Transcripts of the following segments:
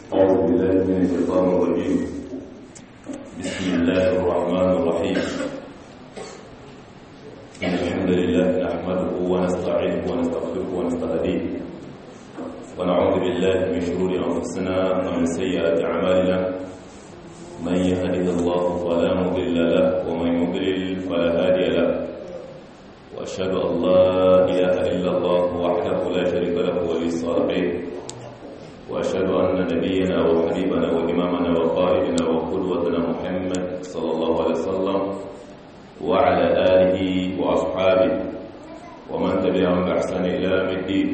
أعوذ بالله من الشيطان الرجيم بسم الله الرحمن الرحيم إن الحمد لله نحمده ونستعينه ونستغفره ونستهديه ونعوذ بالله من شرور أنفسنا ومن سيئات أعمالنا من يهده الله فلا مضل له ومن يضلل فلا هادي له وأشهد أن لا إله إلا الله وحده لا شريك له ولي الصالحين وأشهد أن نبينا وحبيبنا وإمامنا وقائدنا وقدوتنا محمد صلى الله عليه وسلم وعلى آله وأصحابه ومن تبعهم بإحسان إلى يوم الدين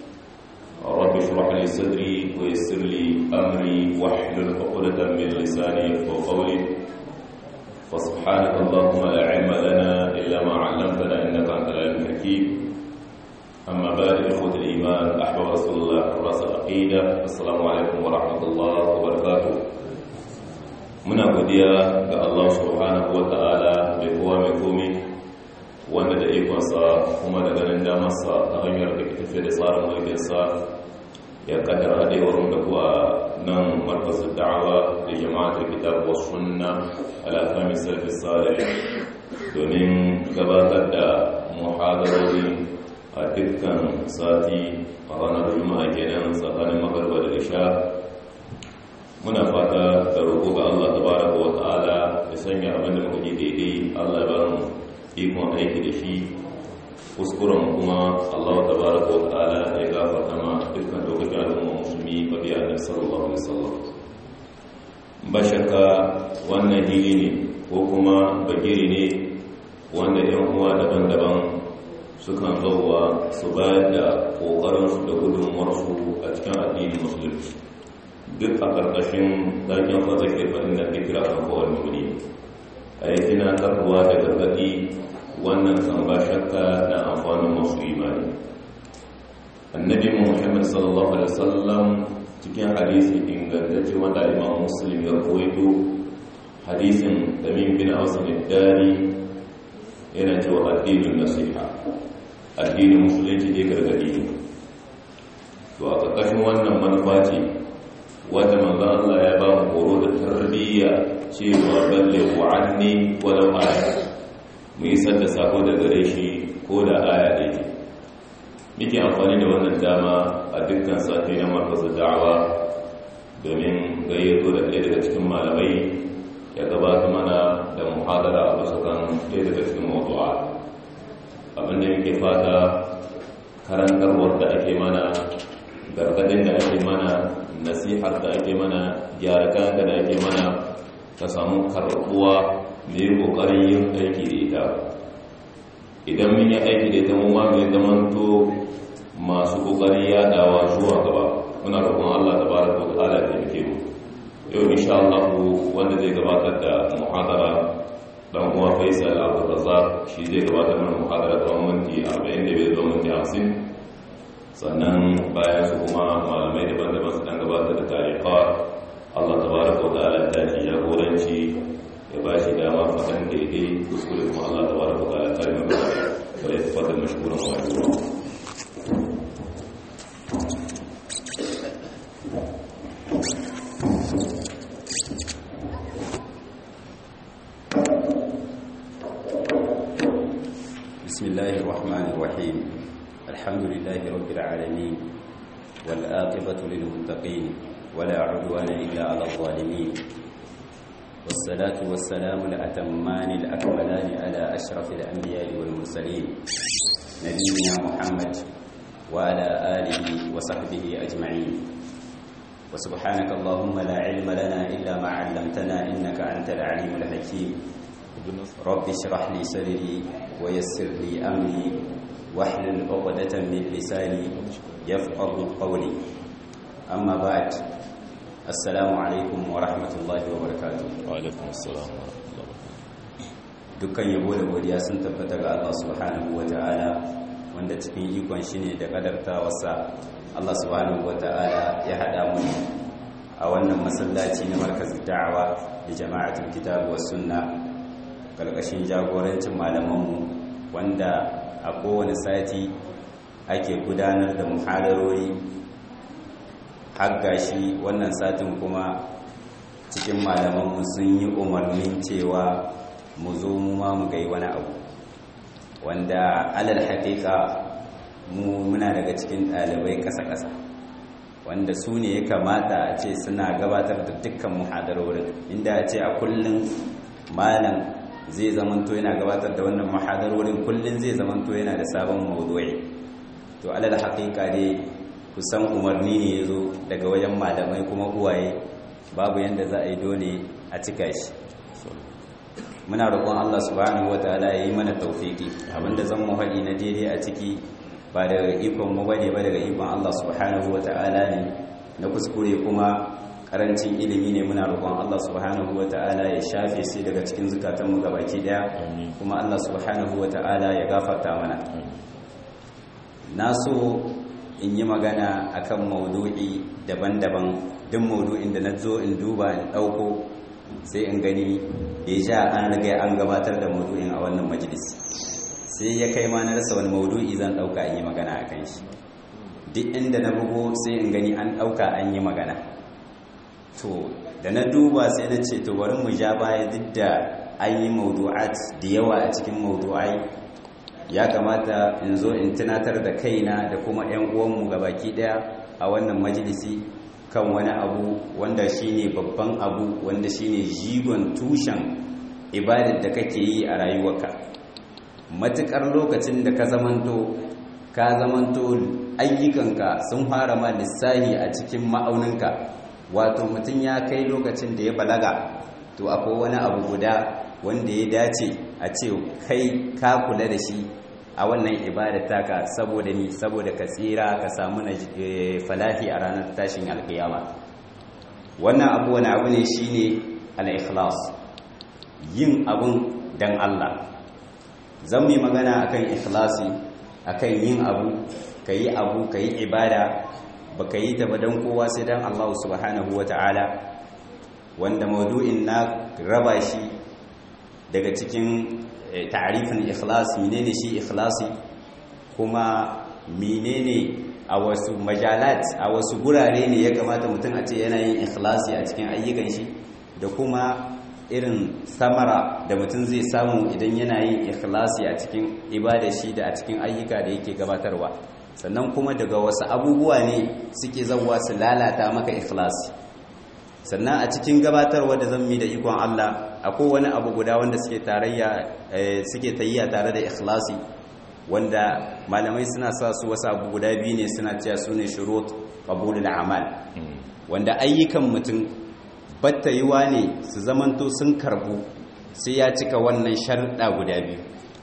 رب اشرح لي صدري ويسر لي أمري واحلل عقدة من لساني يفقهوا قولي فسبحانك اللهم لا علم لنا إلا ما علمتنا إنك أنت العليم الحكيم أما بعد إخوة الإيمان أحباب رسول الله حراس العقيدة السلام عليكم ورحمة الله وبركاته muna godiya ga Allah subhanahu wata'ala mai kowa mai komi wanda da ikonsa kuma da ganin damarsa ta hanyar da ke tafiye da tsarin mulkinsa ya kaddara haɗewar da kuwa nan markazin da'awa da jama'atar kitab wa sunna al'afami sarfi salih domin gabatar da muhadarori a dukkan sati a ranar juma'a kenan tsakanin magarba da isha muna fata da roƙo ga Allah tabaraka wa ta'ala ya sanya abin da muka ji daidai Allah ya ba mu ikon aiki da shi kuskuren kuma Allah tabaraka wa ta'ala ya gafarta ma dukkan lokacin al'umma musulmi ba biya da sallallahu alaihi wasallam ba shakka wannan hili ne ko kuma bagiri ne wanda yan uwa daban-daban sukan zauwa su bayar da ƙoƙarinsu da gudunmuwarsu a cikin addinin musulunci duk a ƙarƙashin ɗakin fazake faɗin da fikira a kowane wuri a yi tunatarwa da gargaɗi wannan kan ba shakka da amfanin masu imani annabi muhammad sallallahu alaihi wasallam cikin hadisi ingantacce wanda imam muslim ya koyo hadisin tamim bin ausin dari yana cewa addinin nasiha addinin musulunci ne gargadi ne to a ƙarƙashin wannan manufa ce wata manzan Allah ya ba mu horo da tarbiyya cewa balle wa'anni walau aya mu yi sadda sako da gare shi ko da aya ɗaya muke amfani da wannan dama a dukkan sati na markasa da'awa domin gayyato da ɗaya daga cikin malamai ya gabata mana da muhadara a bisa kan ɗaya daga cikin mawdu'a abinda muke fata karantarwar da ake mana gargadin da ake mana nasihar da ake mana gyara kanka da ake mana ka samu karɓuwa mai ƙoƙarin yin aiki da ita idan mun yi aiki da ita mu ma mai zamanto masu ƙoƙarin yaɗawa zuwa gaba muna roƙon Allah ta baraka wa ta'ala da yake mu yau insha Allah wanda zai gabatar da muhadara dan uwa Faisal Abdul Razzaq shi zai gabatar mana muhadara tsawon minti 45 zuwa minti 50 sannan bayan su kuma malamai daban-daban su dan gabatar da tariqa Allah tabaraka wa ta'ala ta ji jagoranci ya ba shi dama fadan daidai kuskure kuma Allah tabaraka wa ta'ala ta yi magana da ya fadar mashkuran wa بسم الله الرحمن الرحيم الحمد لله رب العالمين والآقبة للمتقين ولا عدوان إلا على الظالمين والصلاة والسلام الأتمان الأكملان على أشرف الأنبياء والمرسلين نبينا محمد وعلى آله وصحبه أجمعين وسبحانك اللهم لا علم لنا إلا ما علمتنا إنك أنت العليم الحكيم رب اشرح لي صدري ويسر لي أمري واحلل عقدة من لساني يفقه قولي أما بعد السلام عليكم ورحمة الله وبركاته وعليكم السلام ورحمة الله dukkan yabo da godiya sun tabbata ga Allah subhanahu wata'ala wanda cikin ikon shi ne da kadartawarsa Allah subhanahu wata'ala ya haɗa mu a wannan masallaci na markazin da'awa da jama'atul kitab was sunna karkashin jagorancin malamanmu wanda a kowane sati ake gudanar da muhadarori har gashi wannan satin kuma cikin malamanmu sun yi umarnin cewa mu zo mu ma mu gai wani abu wanda alal haƙiƙa mu muna daga cikin ɗalibai ƙasa-ƙasa wanda su ne ya kamata a ce suna gabatar da dukkan muhadarorin inda a ce a kullum malam zai zamanto yana gabatar da wannan muhadarorin kullum zai zamanto yana da sabon maudu'i to alal haƙiƙa dai kusan umarni ne ya zo daga wajen malamai kuma uwaye babu yadda za a yi dole a cika shi muna roƙon Allah subhanahu wataala ya yi mana tawfiki abinda zan mu haɗi na daidai a ciki ba daga ikon mu bane ba daga ikon Allah subhanahu wataala ne na kuskure kuma karancin ilimi ne muna roƙon Allah subhanahu wataala ya shafe shi daga cikin zukatan mu gabaki daya kuma Allah subhanahu wataala ya gafarta mana na so in yi magana akan maudu'i daban-daban duk maudu'in da na zo in duba in ɗauko sai in gani da ja an riga an gabatar da maudu'in a wannan majalis sai ya kai ma na rasa wani maudu'i zan ɗauka in yi magana a kan shi duk inda na bugo sai in gani an ɗauka an yi magana to da na duba sai na ce to bari mu ja baya duk da an yi maudu'at da yawa a cikin maudu'ai ya kamata in zo in tunatar da kaina da kuma 'yan uwanmu baki daya a wannan majalisi kan wani abu wanda shine babban abu wanda shine jigon tushen ibadar da kake yi a rayuwarka matukar lokacin da ka zamanto ka zamanto ayyukanka sun fara ma lissahi a cikin ma'auninka wato mutum ya kai lokacin da ya balaga to akwai wani abu guda wanda ya dace a ce kai ka kula da shi a wannan ibadar taka saboda ni saboda ka tsira ka samu na falahi a ranar tashin alkiyama wannan abu wani abu ne shine al-ikhlas yin abun dan Allah zan yi magana akan ikhlasi akan yin abu kayi abu kayi ibada baka yi ta ba dan kowa sai dan Allah subhanahu wata'ala wanda maudu'in na raba shi daga cikin ta'arifin ikhlas menene shi ikhlasi kuma menene a wasu majalat a wasu gurare ne ya kamata mutum a ce yana yin ikhlasi a cikin ayyukan shi da kuma irin samara da mutum zai samu idan yana yin ikhlasi a cikin ibada shi da a cikin ayyuka da yake gabatarwa sannan kuma daga wasu abubuwa ne suke zauwa su lalata maka ikhlasi sannan a cikin gabatarwa da zan mi da ikon Allah akwai wani abu guda wanda suke tarayya suke tayyiya tare da ikhlasi wanda malamai suna sa su wasu abu guda biyu ne suna cewa su ne shurut qabulul amal wanda ayyukan mutum battayiwa ne su zamanto sun karbu sai ya cika wannan sharuɗa guda biyu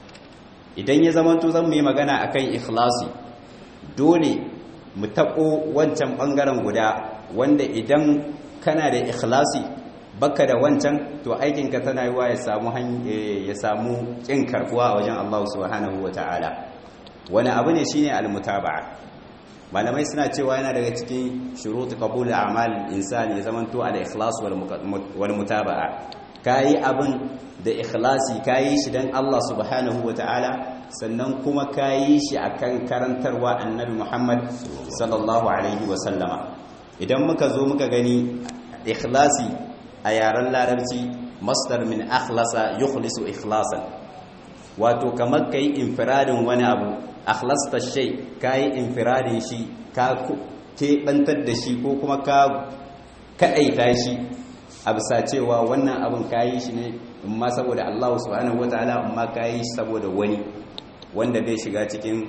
idan ya zamanto zan mu yi magana akan ikhlasi dole mu taɓo wancan ɓangaren guda wanda idan kana da ikhlasi baka da wancan to aikinka tana yiwa ya samu ya samu kin karbuwa a wajen Allah subhanahu wataala wani abu ne shine almutaba'a malamai suna cewa yana daga cikin shurut qabul a'mal insani ya zamanto al ikhlas wal mutaba'a kayi abin da ikhlasi kayi shi dan Allah subhanahu wataala sannan kuma kayi shi akan karantarwa annabi Muhammad sallallahu alaihi wa sallama idan muka zo muka gani ikhlasi a yaren larabci masdar min akhlasa yukhlisu ikhlasan wato kamar kai infiradin wani abu akhlasta shay kai infiradin shi ka keɓantar da shi ko kuma ka kaɗaita shi a bisa cewa wannan abin kayi shi ne in ma saboda Allah subhanahu wataala in ma kayi shi saboda wani wanda bai shiga cikin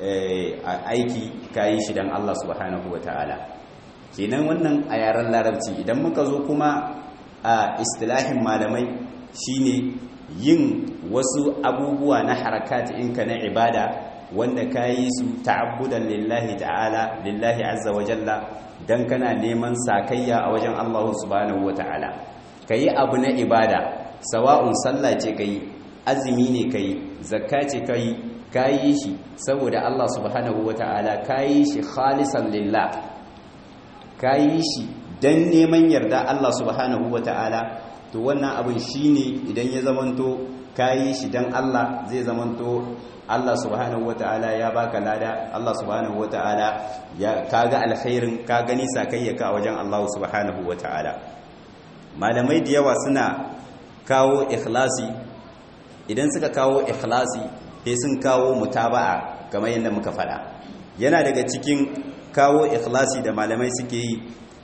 aiki kayi shi dan Allah subhanahu wataala kenan wannan a yaren larabci idan muka zo kuma a istilahin malamai shine yin wasu abubuwa na harakat inka na ibada wanda ka yi su ta'abbudan lillahi ta'ala lillahi azza wa jalla dan kana neman sakayya a wajen Allah subhanahu wa ta'ala kayi abu na ibada sawa'un sallah ce kai azumi ne kai zakka ce kai kayi shi saboda Allah subhanahu wa ta'ala kayi shi khalisan lillah kayi shi dan neman yarda Allah subhanahu wa ta'ala to wannan abin shine idan ya zamanto kayi shi dan Allah zai zamanto Allah subhanahu wata'ala ya baka lada Allah subhanahu wata'ala ya kaga alkhairin ka gani sakayyaka a wajen Allah subhanahu wata'ala malamai da yawa suna kawo ikhlasi idan suka kawo ikhlasi sai sun kawo mutaba'a kamar yadda muka faɗa yana daga cikin kawo ikhlasi da malamai suke yi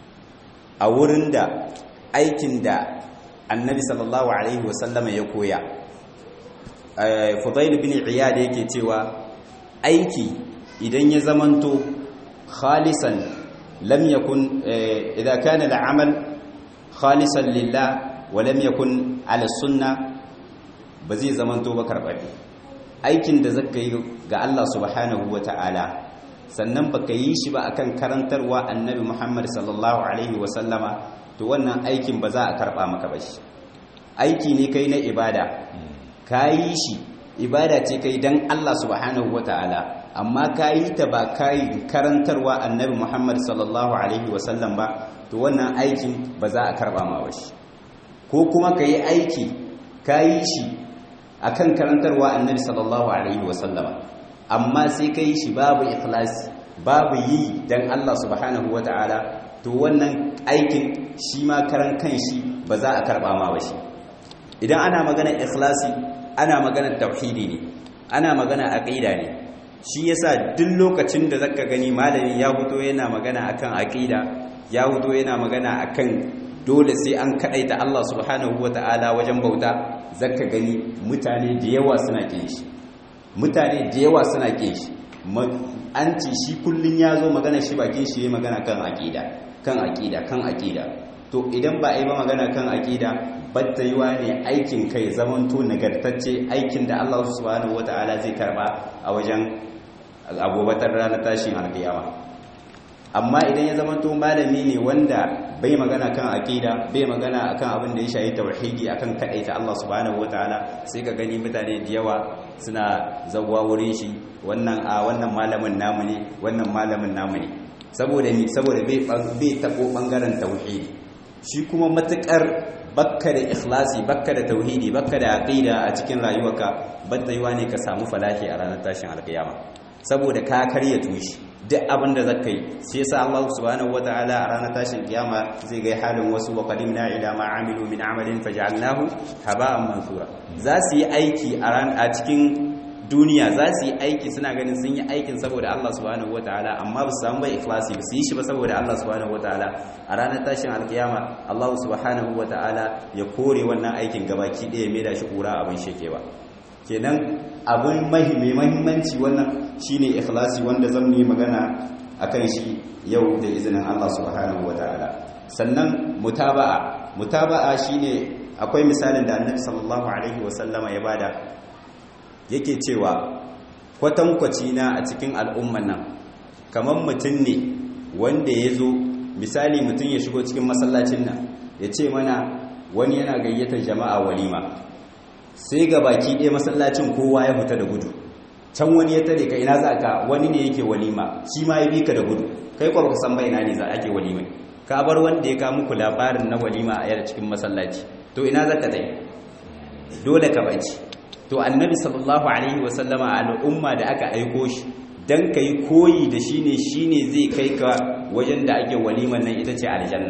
a wurin da aikin da annabi sallallahu alaihi wasallama ya koya fudail bin iyad yake cewa aiki idan ya zamanto khalisan lam yakun idza kana al'amal khalisan lillah wa lam yakun ala sunnah ba zai zamanto ba karɓaɓe aikin da zaka yi ga Allah subhanahu wa ta'ala sannan baka yi shi ba akan karantarwa annabi Muhammad sallallahu alaihi wa sallama to wannan aikin ba za a karɓa maka ba shi aiki ne kai na ibada ka yi shi ibada ce kai dan Allah subhanahu wa ta'ala amma ka yi ta ba ka yi karantarwa annabi Muhammad sallallahu alaihi wa sallam ba to wannan aikin ba za a karɓa ma ba shi ko kuma ka yi aiki ka yi shi akan karantarwa annabi sallallahu alaihi wasallama amma sai kai shi babu ikhlasi babu yi dan Allah subhanahu wataala to wannan aikin shi ma karan kanshi ba za a karba ma ba shi idan ana magana ikhlasi ana magana tauhidi ne ana magana aqida ne shi yasa duk lokacin da zaka gani malami ya fito yana magana akan aqida ya fito yana magana akan dole sai an kadaita Allah subhanahu wataala wajen bauta zaka gani mutane da yawa suna kin shi mutane da yawa suna kin shi an ce shi kullun ya zo magana shi bakin shi ya magana kan aqida kan aqida kan aqida to idan ba a yi ba magana kan aqida batta yiwa ne aikin kai zamanto nagartacce aikin da Allah subhanahu wataala zai karba a wajen agobatar ranar tashin alkiyama amma idan ya zamanto malami ne wanda bai magana kan aqida bai magana akan abin da ya shayi tauhidi akan kadaita Allah subhanahu wataala sai ka gani mutane da yawa suna zawwa wurin shi wannan a wannan malamin namu ne wannan malamin namu ne saboda ni saboda bai bai tabo bangaren tauhidi shi kuma matukar bakka da ikhlasi bakka da tauhidi bakka da aqida a cikin rayuwarka batta yiwa ne ka samu falahi a ranar tashin alkiyama saboda ka karya tushi duk abin da zaka yi sai yasa Allah subhanahu wataala a ranar tashin kiyama zai ga halin wasu wa qadimna ila ma amilu min amalin faj'alnahu haba'an mansura za su yi aiki a ran a cikin duniya za su yi aiki suna ganin sun yi aikin saboda Allah subhanahu wataala amma ba su samu ba ikhlasi ba su yi shi ba saboda Allah subhanahu wataala a ranar tashin alkiyama Allah subhanahu wataala ya kore wannan aikin gabaki ɗaya mai da shi kura abin shekewa kenan abin mai mahimmanci wannan shine ikhlasi wanda zan yi magana akan shi yau da izinin Allah subhanahu wataala sannan mutaba'a mutaba'a shine akwai misalin da Annabi sallallahu alaihi wasallama ya bada yake cewa kwatankwaci na a cikin al'umman nan kamar mutum ne wanda ya zo misali mutum ya shigo cikin masallacin nan ya ce mana wani yana gayyatar jama'a walima sai ga baki ɗaya masallacin kowa ya fita da gudu can wani ya tare ka ina za ka wani ne yake walima shi ma ya bi ka da gudu kai kwa baka san bai na ne za ake walima ka bar wanda ya ka muku labarin na walima a yar cikin masallaci to ina za ka tsaye dole ka baci to annabi sallallahu alaihi wa sallama al'umma da aka aiko shi dan kai koyi da shi ne shi ne zai kai ka wajen da ake waliman nan ita ce aljanna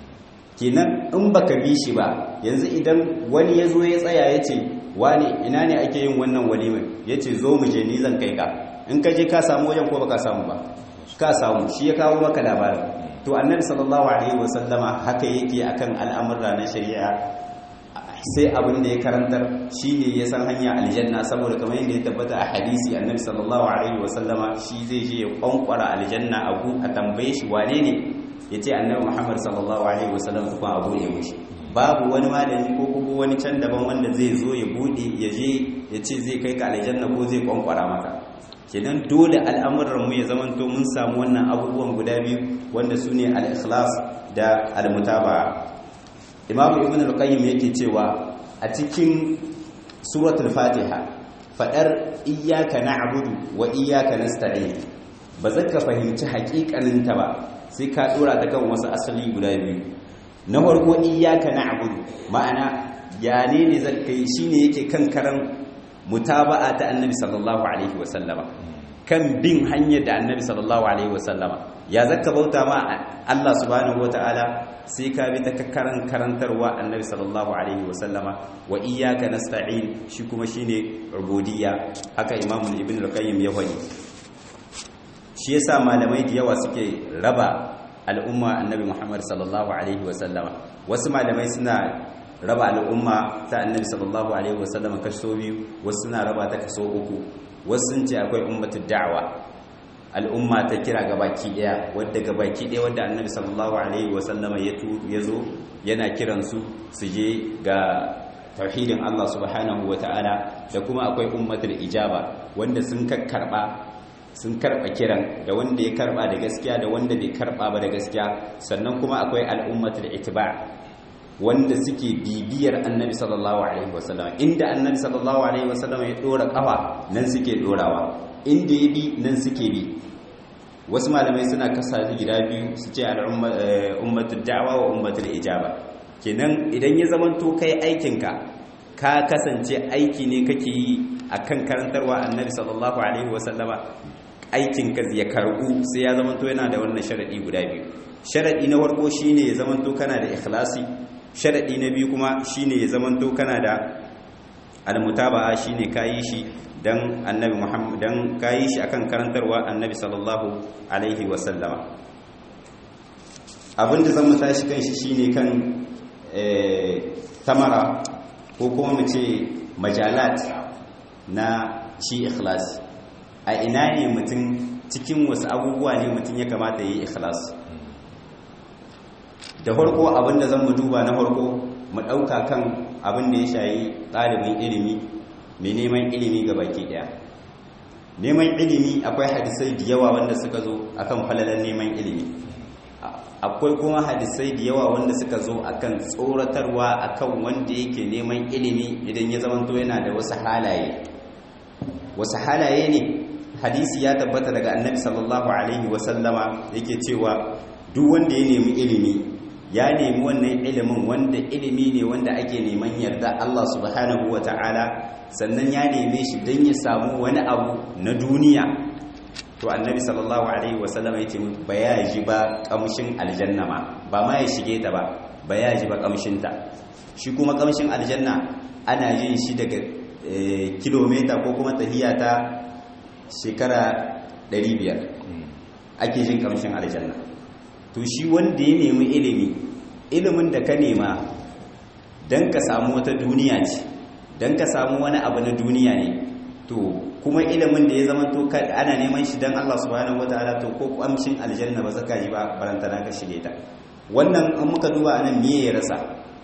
kenan in baka bi shi ba yanzu idan wani ya zo ya tsaya ya ce wani ina ne ake yin wannan walimar ya ce zo mu je ni zan kai ka in ka je ka samu wajen ko baka samu ba ka samu shi ya kawo maka labarin to annabi sallallahu alaihi wasallama haka yake akan al'amurra na shari'a sai abin da ya karantar shine ya san hanya aljanna saboda kamar yadda ya tabbata a hadisi annabi sallallahu alaihi wasallama shi zai je ya kwankwara aljanna abu a tambaye shi wane ne ya ce annabi muhammad sallallahu alaihi wasallam kuma abu ne mushi babu wani malami ko kuma wani can daban wanda zai zo ya bude ya je ya ce zai kai ka aljanna ko zai kwankwara maka kenan dole al'amuran mu ya zamanto mun samu wannan abubuwan guda biyu wanda su ne al-ikhlas da al-mutaba'a imam ibn al-qayyim yake cewa a cikin suratul fatiha fadar iyyaka na'budu wa iyyaka nasta'in ba zaka fahimci haƙiƙanin ta ba sai ka dora ta kan wasu asali guda biyu na farko iyyaka na'budu ma'ana ya ne ne zakai shine yake kan karan mutaba'a ta annabi sallallahu alaihi wasallama kan bin hanyar da annabi sallallahu alaihi wasallama ya zaka bauta ma Allah subhanahu wataala sai ka bi ta karan karantarwa annabi sallallahu alaihi wasallama wa iyyaka nasta'in shi kuma shine ubudiyya haka imam ibn al-qayyim ya faɗi shi yasa malamai da yawa suke raba al'umma annabi muhammad sallallahu alaihi wasallama wasu malamai suna raba al'umma ta annabi sallallahu alaihi wasallama kaso biyu wasu suna raba ta kaso uku wasu sun ce akwai ummatu da'wa al'umma ta kira gabaki daya wadda gabaki daya wadda annabi sallallahu alaihi wasallama ya ya zo yana kiran su su je ga tauhidin Allah subhanahu wataala da kuma akwai ummatul ijaba wanda sun karba sun karba kiran da wanda ya karba da gaskiya da wanda bai karba ba da gaskiya sannan kuma akwai al'ummatul ittiba wanda suke bibiyar annabi sallallahu alaihi wasallam inda annabi sallallahu alaihi wasallam ya dora kafa nan suke dorawa inda ya bi nan suke bi wasu malamai suna kasa gida biyu su ce al'ummatul da'wa wa ummatul ijaba kenan idan ya zamanto kai aikinka ka kasance aiki ne kake yi akan karantarwa annabi sallallahu alaihi wasallama aikinka ya karbu sai ya zamanto yana da wannan sharadi guda biyu sharadi na farko shine ya zamanto kana da ikhlasi sharadi na biyu kuma shine ya zamanto kana da almutaba'a shine kayi shi dan annabi Muhammad dan kayi shi akan karantarwa annabi sallallahu alaihi wasallama abinda zan mu tashi kan shi shine kan tamara ko kuma mu ce majalat na shi ikhlas a ina ne mutum cikin wasu abubuwa ne mutum ya kamata yi ikhlas da farko abinda zan mu duba na farko mu ɗauka kan abin da ya shayi ɗalibin ilimi mai neman ilimi ga baki ɗaya neman ilimi akwai hadisai da yawa wanda suka zo akan falalar neman ilimi akwai kuma hadisai da yawa wanda suka zo akan tsoratarwa akan wanda yake neman ilimi idan ya zamanto yana da wasu halaye wasu halaye ne hadisi ya tabbata daga annabi sallallahu alaihi wasallama yake cewa duk wanda ya nemi ilimi ya nemi wannan ilimin wanda ilimi ne wanda ake neman yarda Allah subhanahu wa ta'ala sannan ya neme shi don ya samu wani abu na duniya to annabi sallallahu alaihi wasallam ya ce ba ya ji ba kamshin aljanna ma ba ma ya shige ta ba ba ya ji ba kamshinta shi kuma kamshin aljanna ana yin shi daga kilomita ko kuma tahiya ta shekara 500 ake jin kamshin aljanna to shi wanda ya nemi ilimi ilimin da ka nema don ka samu wata duniya ce don ka samu wani abu na duniya ne to kuma ilimin da ya zama to ana neman shi don Allah subhanahu wataala to ko kwamshin aljanna ba zaka ji ba barantana ka shige ta wannan an muka duba anan me ya rasa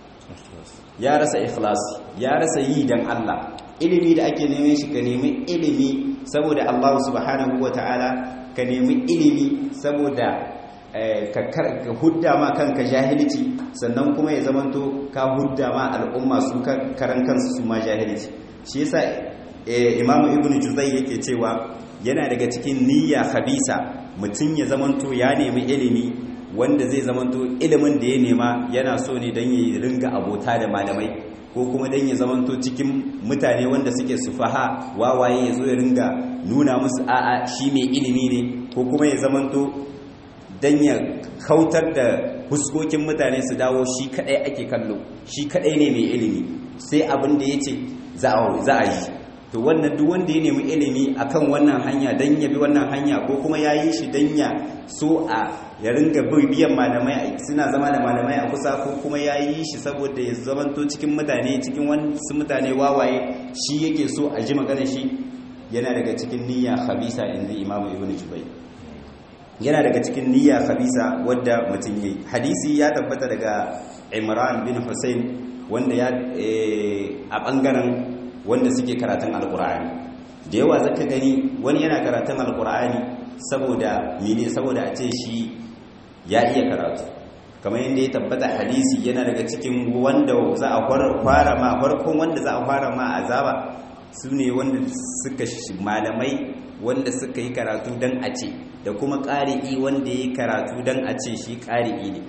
ya rasa ikhlas ya rasa yi dan Allah ilimi da ake neman shi ka nemi ilimi saboda Allah subhanahu wataala ka nemi ilimi saboda ka hudda ma kanka jahilci sannan kuma ya zamanto ka hudda ma al'umma su karan kansu su ma jahilci shi yasa imamu ibnu juzai yake cewa yana daga cikin niyya khabisa mutum ya zamanto ya nemi ilimi wanda zai zamanto ilimin da ya nema yana so ne don ya ringa abota da malamai ko kuma don ya zamanto cikin mutane wanda suke sufaha wawaye ya zo ya ringa nuna musu a'a shi mai ilimi ne ko kuma ya zamanto don ya kautar da huskokin mutane su dawo shi kadai ake kallo shi kadai ne mai ilimi sai abin da ya ce za a yi to wannan duk wanda ya nemi ilimi akan wannan hanya don ya bi wannan hanya ko kuma ya yi shi don ya so a ya ringa biyan malamai suna zama da malamai a kusa ko kuma ya yi shi saboda ya zamanto cikin mutane cikin wasu mutane wawaye shi yake so a ji magana shi yana daga cikin niyya khabisa inda imamu ibn jubai yana daga cikin niyya khabisa wadda mutum yayi hadisi ya tabbata daga imran bin husayn wanda ya a bangaren wanda suke karatun alkur'ani da yawa zaka gani wani yana karatun alkur'ani saboda mene saboda a ce shi ya iya karatu kamar yadda ya tabbata hadisi yana daga cikin wanda za a fara ma farkon wanda za a fara ma azaba su ne wanda suka malamai wanda suka yi karatu don a ce da kuma ƙari'i wanda ya yi karatu don a ce shi ƙari'i ne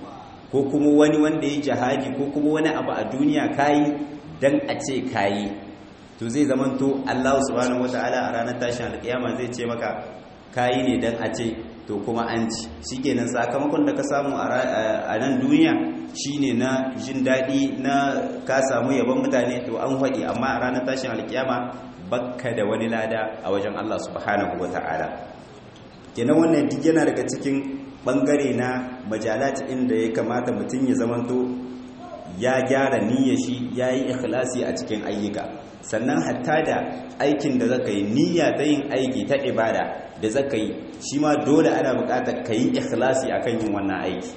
ko kuma wani wanda ya jihadi ko kuma wani abu a duniya kayi dan a ce kayi to zai zamanto Allah subhanahu wataala a ranar tashin alkiyama zai ce maka kayi ne dan a ce to kuma an ci shikenan sakamakon da ka samu a nan duniya shine na jin daɗi na ka samu yabon mutane to an haɗi amma a ranar tashin alkiyama bakka da wani lada a wajen Allah subhanahu wataala kenan wannan duk yana daga cikin bangare na majalat inda ya kamata mutum ya zamanto ya gyara niyyar shi ya yi ikhlasi a cikin ayyuka sannan hatta da aikin da zaka yi niyya ta yin aiki ta ibada da zaka yi shi ma dole ana buƙatar ka yi ikhlasi akan yin wannan aiki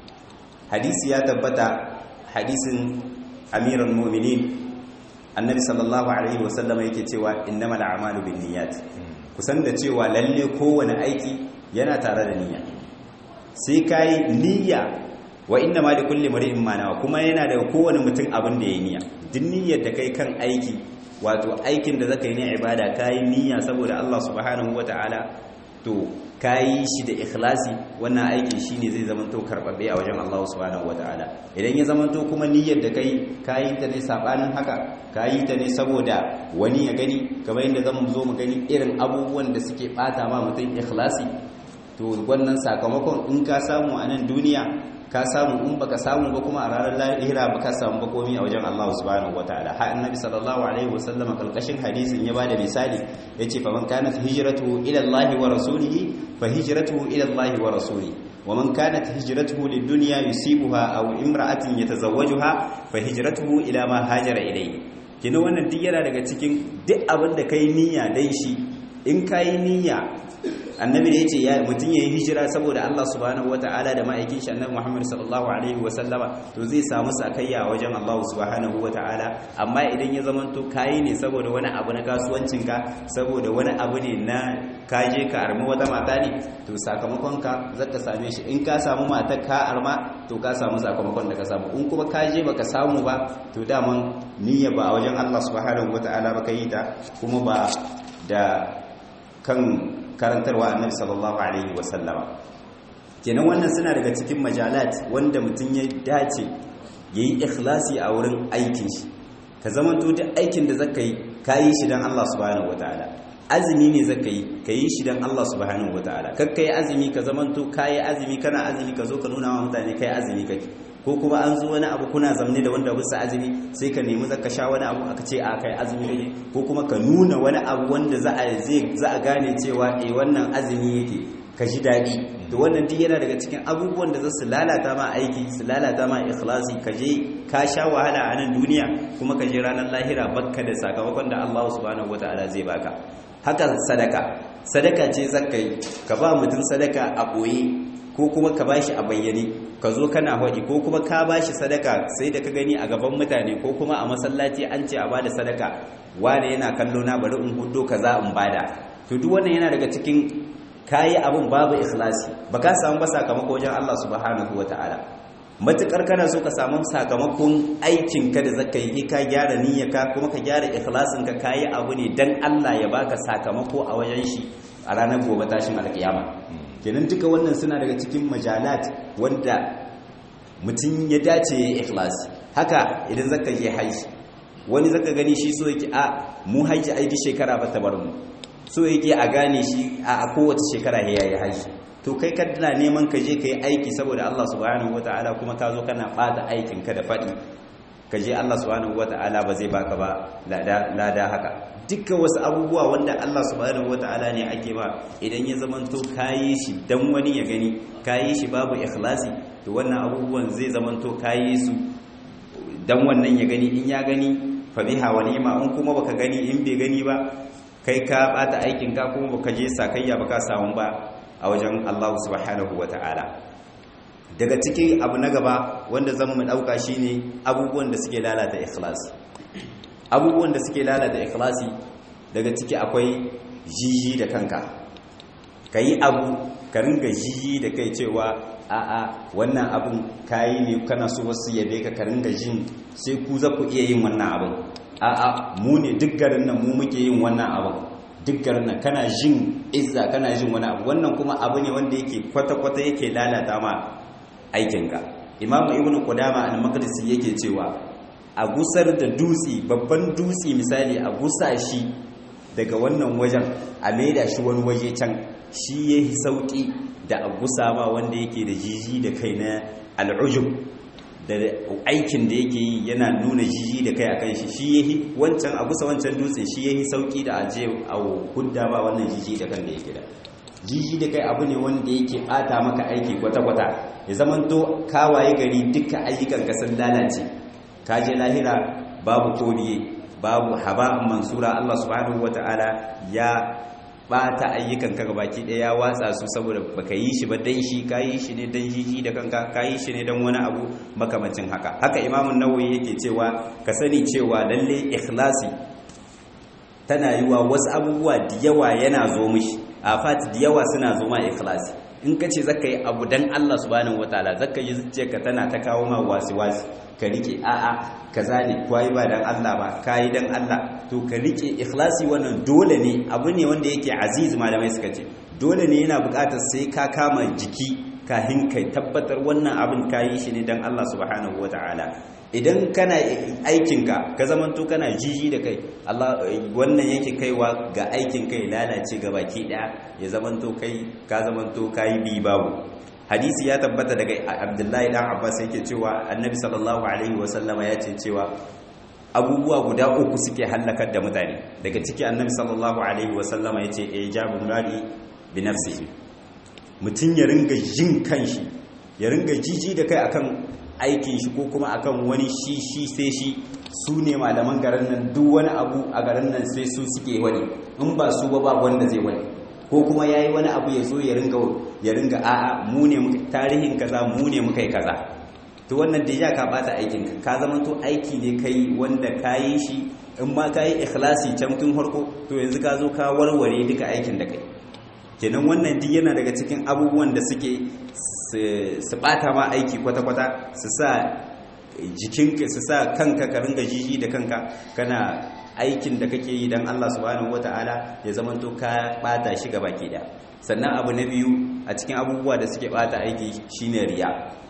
hadisi ya tabbata hadisin amiran mu'minin annabi sallallahu alaihi wasallam yake cewa innamal a'malu binniyat kusan da cewa lalle kowane aiki yana tare da niyya sai kai niyya wa inna ma da kulli mar'in ma nawa kuma yana daga kowane mutum abin da ya niyya duk niyyar da kai kan aiki wato aikin da zaka yi na ibada kai niyya saboda Allah subhanahu wataala to kai shi da ikhlasi wannan aikin shine zai zama to karbabbe a wajen Allah subhanahu wataala idan ya zama to kuma niyyar da kai kai ta ne sabanin haka kai ta ne saboda wani ya gani kamar yadda zamu zo mu gani irin abubuwan da suke bata ma mutum ikhlasi to wannan sakamakon in ka samu a nan duniya ka samu in baka samu ba kuma a ranar lahira baka samu ba komai a wajen Allah subhanahu wataala har annabi sallallahu alaihi wasallam kalkashin hadisin ya bada misali yace fa man kanat hijratuhu ila Allah wa rasulihi fa hijratuhu ila Allah wa rasulihi wa man kanat hijratuhu lid-dunya yusibuha aw imra'atin yatazawwajuha fa hijratuhu ila ma hajara ilayhi kina wannan duk yana daga cikin duk abin da kai niyya dai shi in kai niyya annabi da yace ya mutun yayi hijira saboda Allah subhanahu wataala da ma'aikin shi annabi Muhammad sallallahu alaihi wasallama to zai samu sakayya wajen Allah subhanahu wataala amma idan ya zamanto kai ne saboda wani abu na kasuwancin ka saboda wani abu ne na kaje ka armi wata mata ne to sakamakon ka zaka same shi in ka samu matar ka arma to ka samu sakamakon da ka samu in kuma kaje baka samu ba to daman niyya ba a wajen Allah subhanahu wataala ba kai ta kuma ba da kan karantarwa annabi sallallahu alaihi wasallama kenan wannan suna daga cikin majalat wanda mutum ya dace yayi ikhlasi a wurin aikin shi ka zamanto duk aikin da zaka yi kayi shi dan Allah subhanahu wataala azumi ne zaka yi kayi shi dan Allah subhanahu wataala kakka yi azumi ka zamanto kayi azumi kana azumi ka zo ka nuna wa mutane kai azumi kake ko kuma an zo wani abu kuna zamne da wanda bisa azumi sai ka nemi zaka sha wani abu aka ce a kai azumi kake ko kuma ka nuna wani abu wanda za a za a gane cewa eh wannan azumi yake ka ji daɗi to wannan duk yana daga cikin abubuwan da za su lalata ma aiki su lalata ma ikhlasi ka je ka sha wahala a nan duniya kuma ka je ranar lahira bakka da sakamakon da Allah subhanahu wataala zai baka haka sadaka sadaka ce zakka yi ka ba mutum sadaka a ɓoye ko kuma ka bashi a bayyane ka zo kana haɗi ko kuma ka bashi sadaka sai da ka gani a gaban mutane ko kuma a masallaci an ce a bada sadaka wane yana kallo na bari in hudo kaza in bada to duk wannan yana daga cikin kayi abun babu ikhlasi baka samu ba sakamako wajen Allah subhanahu wataala matukar kana so ka samu sakamakon aikin ka da zaka yi ka gyara niyyarka kuma ka gyara ikhlasin ka kayi abu ne dan Allah ya baka sakamako a wajen shi a ranar gobe tashin alkiyama kenan duka wannan suna daga cikin majalat wanda mutum ya dace ya ikhlasi haka idan zaka je haji wani zaka gani shi so yake a mu haji ai duk shekara ba ta bar mu so yake a gane shi a kowace shekara ya yi haji to kai ka dana neman ka je ka yi aiki saboda Allah subhanahu wataala kuma ka zo kana bata aikin ka da faɗi ka je Allah subhanahu wataala ba zai baka ba lada haka dukkan wasu abubuwa wanda Allah subhanahu wata'ala ne ake ba idan ya zamanto kayi shi dan wani ya gani kayi shi babu ikhlasi to wannan abubuwan zai zamanto kayi su dan wannan ya gani in ya gani fa biha wa ni'ma in kuma baka gani in bai gani ba kai ka bata aikin ka kuma baka je sakayya baka samu ba a wajen Allah subhanahu wata'ala daga cikin abu na gaba wanda zan mu dauka shine abubuwan da suke lalata ikhlasi abubuwan da suke lalata ikhlasi daga ciki akwai jiji da kanka ka yi abu ka ringa jiji da kai cewa a'a wannan abun kayi ne kana so wasu yabe ka ka ringa jin sai ku za ku iya yin wannan abun a'a mu ne duk garin nan mu muke yin wannan abun duk garin nan kana jin izza kana jin wani abu wannan kuma abu ne wanda yake kwata-kwata yake lalata ma aikinka imamu ibnu qudama al-maqdisi yake cewa a gusar da dutse babban dutse misali a gusa shi daga wannan wajen a maida shi wani waje can shi yayi sauki da a gusa ma wanda yake da jiji da kai na al'ujub da aikin da yake yi yana nuna jiji da kai akan shi shi yayi wancan a gusa wancan dutse shi yayi sauki da aje a hudda ba wannan jiji da kan da yake da jiji da kai abu ne wanda yake bata maka aiki kwata-kwata ya zamanto kawaye gari duka ayyukan ka sun lalace ka je lahira babu kodiye babu haba'an mansura Allah subhanahu wata'ala ya bata ayyukan ka baki daya ya watsa su saboda baka yi shi ba dan shi ka yi shi ne dan jiji da kanka ka yi shi ne dan wani abu makamancin haka haka imamun nawawi yake cewa ka sani cewa lalle ikhlasi tana yiwa wasu abubuwa da yawa yana zo mishi afat da yawa suna zo ma ikhlasi in ka ce zaka yi abu dan Allah subhanahu wataala zaka yi zuciyarka tana ta kawo ma wasi-wasi ka rike a'a kaza ne kwai ba dan Allah ba kai dan Allah to ka rike ikhlasi wannan dole ne abu ne wanda yake aziz malamai suka ce dole ne yana buƙatar sai ka kama jiki kahin kai tabbatar wannan abin kayi shi ne dan Allah subhanahu wataala idan kana aikinka ka zamanto kana jiji da kai Allah wannan yake kaiwa ga aikin kai lalace ga baki daya ya zamanto kai ka zamanto kai bi babu hadisi ya tabbata daga Abdullahi dan Abbas yake cewa Annabi sallallahu alaihi wasallama ya ce cewa abubuwa guda uku suke hallakar da mutane daga ciki Annabi sallallahu alaihi wasallama ya ce ijabun radi bi nafsihi mutun ya ringa jin kanshi ya ringa jiji da kai akan aikin shi ko kuma akan wani shi shi sai shi su ne malaman garin nan duk wani abu a garin nan sai su suke wani in ba su ba ba wanda zai wani ko kuma yayi wani abu ya zo ya ringa ya ringa a'a mu ne tarihin kaza mu ne muka yi kaza to wannan da ya ka bata aikin ka ka zama to aiki ne kai wanda kayi shi in ma kayi ikhlasi can tun farko to yanzu ka zo ka warware duka aikin da kai kenan wannan duk yana daga cikin abubuwan da suke su bata ma aiki kwata-kwata su sa jikinka su sa kanka ka ringa jiji da kanka kana aikin da kake yi don Allah subhanahu wata'ala ya zamanto ka bata shi gaba ke da sannan abu na biyu a cikin abubuwa da suke bata aiki shine riya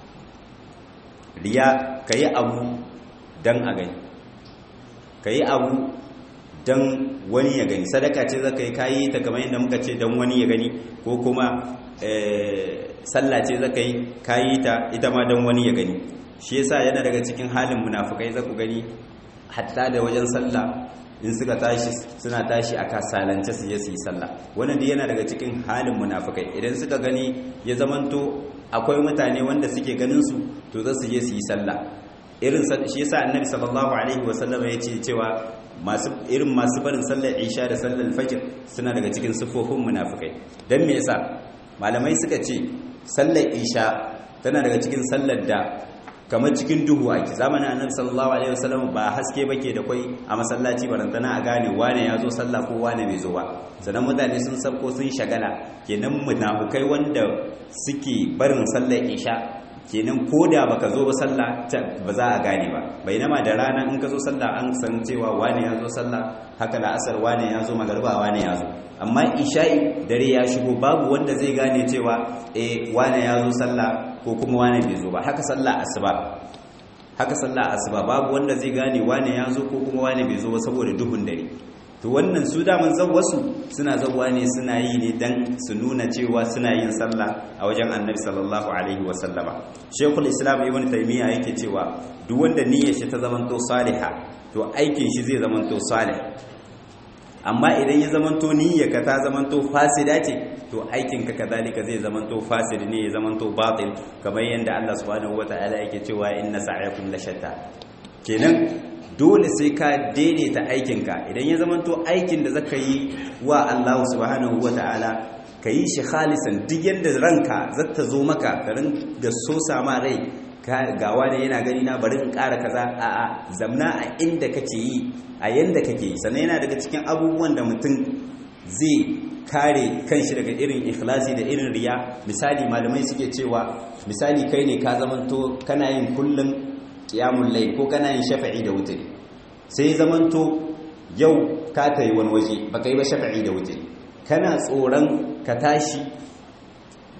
riya ka yi abu don a gani ka yi abu don wani ya gani sadaka ce zaka yi kayi ta kamar yadda muka ce don wani ya gani ko kuma sallah ce zaka yi kayi ta ita ma don wani ya gani shi yasa yana daga cikin halin munafukai za ku gani hatta da wajen sallah in suka tashi suna tashi a kasalance su je su yi sallah wannan da yana daga cikin halin munafukai idan suka gani ya zamanto akwai mutane wanda suke ganin su to za su je su yi sallah irin shi yasa annabi sallallahu alaihi wasallam ya ce cewa masu irin masu barin sallar isha da sallar fajr suna daga cikin sifofin munafikai dan me yasa malamai suka ce sallar isha tana daga cikin sallar da kamar cikin duhu ake zamanin annabi sallallahu alaihi wasallam ba haske bake da kwai a masallaci barantana a gane wane ya zo sallah ko wane bai zo ba sannan mutane sun sabko sun shagala kenan munafukai wanda suke barin sallar isha kenan ko da baka zo ba sallah ba za a gane ba bainama da rana in ka zo sallah an san cewa wane ya zo sallah haka da asar wane ya zo magarba wane ya zo amma isha'i dare ya shigo babu wanda zai gane cewa eh wane ya zo sallah ko kuma wane bai zo ba haka sallah asuba haka sallah asuba babu wanda zai gane wane ya zo ko kuma wane bai zo ba saboda duhun dare to wannan su daman wasu suna zawwa ne suna yi ne dan su nuna cewa suna yin sallah a wajen annabi sallallahu alaihi wa sallama shekul islam ibn taymiya yake cewa duk wanda niyyar shi ta zamanto saliha to aikin shi zai zamanto salih amma idan ya zamanto niyyarka ta zamanto fasida ce to aikin ka kazalika zai zamanto fasid ne ya zamanto batil kamar yadda Allah subhanahu wataala yake cewa inna sa'yakum la shatta kenan dole sai ka daidaita aikinka idan ya zamanto aikin da zaka yi wa Allah subhanahu wata'ala ka yi shi khalisan duk yadda ranka zata zo maka garin da so sama rai gawa ne yana gani na bari in ƙara kaza a a zamna a inda kake yi a yanda kake yi sannan yana daga cikin abubuwan da mutum zai kare kanshi daga irin ikhlasi da irin riya misali malamai suke cewa misali kai ne ka zamanto kana yin kullum qiyamul layl ko kana yin shafa'i da wutri sai zamanto yau ka tayi wani waje baka yi ba shafa'i da wutri kana tsoron ka tashi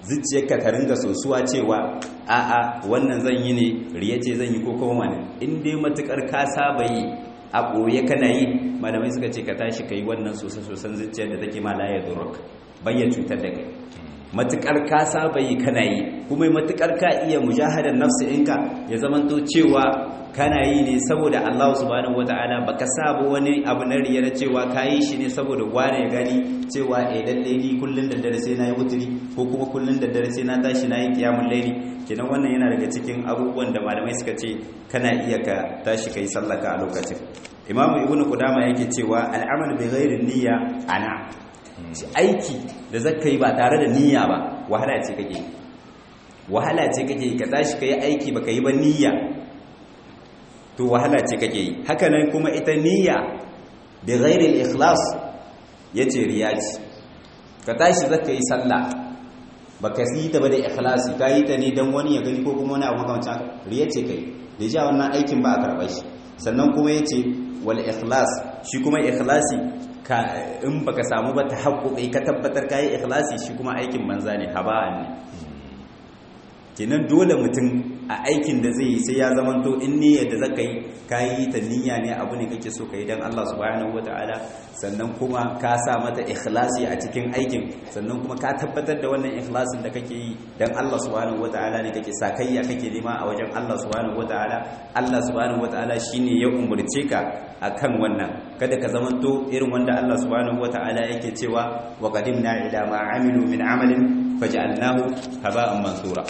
zuciyarka ta ringa sosuwa cewa a'a wannan zan yi ne riya ce zan yi ko kuma wani in dai matukar ka saba yi a ɓoye kana yi malamai suka ce ka tashi ka yi wannan sosa-sosan zuciyar da take ma laye duruk bayyana cutar da kai matukar ka saba yi kana yi kuma matukar ka iya mujahadar nafsi ɗinka ya zamanto cewa kana yi ne saboda Allah subhanahu wata'ala baka saba wani abu na riyar cewa ka yi shi ne saboda wane ya gani cewa eh lalle ni kullun da dare sai na yi wuturi ko kuma kullun da dare sai na tashi na yi kiyamul laili kenan wannan yana daga cikin abubuwan da malamai suka ce kana iya ka tashi kai sallaka a lokacin Imam Ibn Qudama yake cewa al'amal bi ghairi niyya ana aiki da zaka yi ba tare da niyya ba wahala ce kake wahala ce kake ka tashi kai aiki baka yi ba niyya to wahala ce kake yi haka nan kuma ita niyya bi ghairi al-ikhlas yace riya ce ka tashi zaka yi sallah baka yi ta ba da ikhlasi ka yi ta ne dan wani ya gani ko kuma wani abu makamancin haka riya ce kai da ja wannan aikin ba a karɓar shi sannan kuma yace wal ikhlas shi kuma ikhlasi ka in baka samu ba ta haƙƙoƙi ka tabbatar ka yi ikhlasi shi kuma aikin banza ne haba'an ne kenan dole mutum a aikin da zai yi sai ya zamanto in niyyar da zaka yi ka yi ta niyya ne abu ne kake so ka yi don Allah subhanahu wataala sannan kuma ka sa mata ikhlasi a cikin aikin sannan kuma ka tabbatar da wannan ikhlasin da kake yi don Allah subhanahu wataala ne kake sakayya kake nema a wajen Allah subhanahu wataala Allah subhanahu wataala shine ya umurce ka akan wannan kada ka zamanto irin wanda Allah subhanahu wataala yake cewa wa qadimna ila ma amilu min amalin faj'alnahu haba'an mansura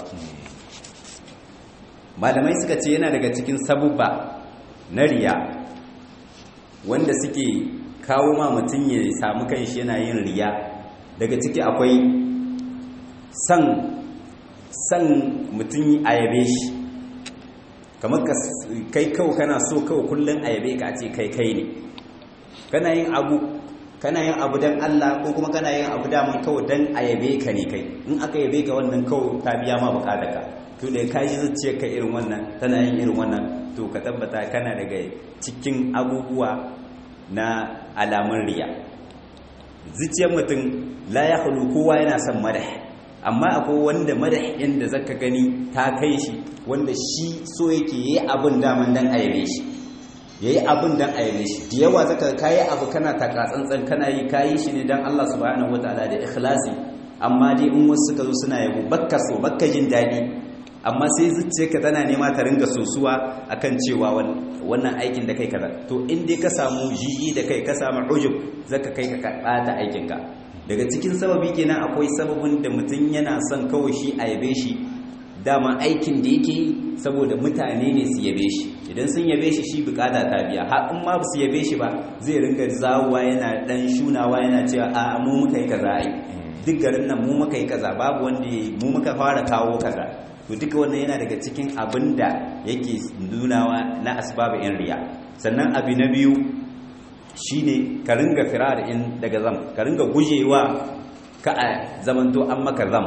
malamai suka ce yana daga cikin sabubba na riya wanda suke kawo ma mutum ya samu kanshi yana yin riya daga ciki akwai san san mutum a yabe shi kamar kai kawo kana so kawo kullum a yabe ka ce kai kai ne kana yin abu kana yin abu don Allah ko kuma kana yin abu daman kawo don a yabe ka ne kai in aka yabe ka wannan kawo ta biya ma bukata ka to da ka ji zuciyar ka irin wannan tana yin irin wannan to ka tabbata kana daga cikin abubuwa na alamun riya zuciyar mutum la ya hulu kowa yana son madah amma akwai wanda madah inda zaka gani ta kai shi wanda shi so yake yi abin daman dan a yabe shi yayi abin dan a yabe shi da yawa zaka kayi abu kana taka tsantsan kana yi kayi shi ne dan Allah subhanahu wataala da ikhlasi amma dai in wasu suka zo suna yabo bakka so bakka jin daɗi amma sai zuciyarka tana nema ta ringa sosuwa akan cewa wannan aikin da kai kaza to in dai ka samu jiji da kai ka samu ujub zaka kai ka ɓata aikinka daga cikin sababi kenan akwai sababin da mutum yana son kawai shi a yabe shi dama aikin da yake saboda mutane ne su yabe shi idan sun yabe shi shi bukata ta biya har in ma su yabe shi ba zai ringa zawuwa yana dan shunawa yana cewa a mu muka yi kaza ai duk garin nan mu muka yi kaza babu wanda mu muka fara kawo kaza to duka wannan yana daga cikin abin da yake nunawa na asbabu in riya sannan abu na biyu shine ka ringa firar in daga zam ka ringa gujewa ka a zamanto an maka zam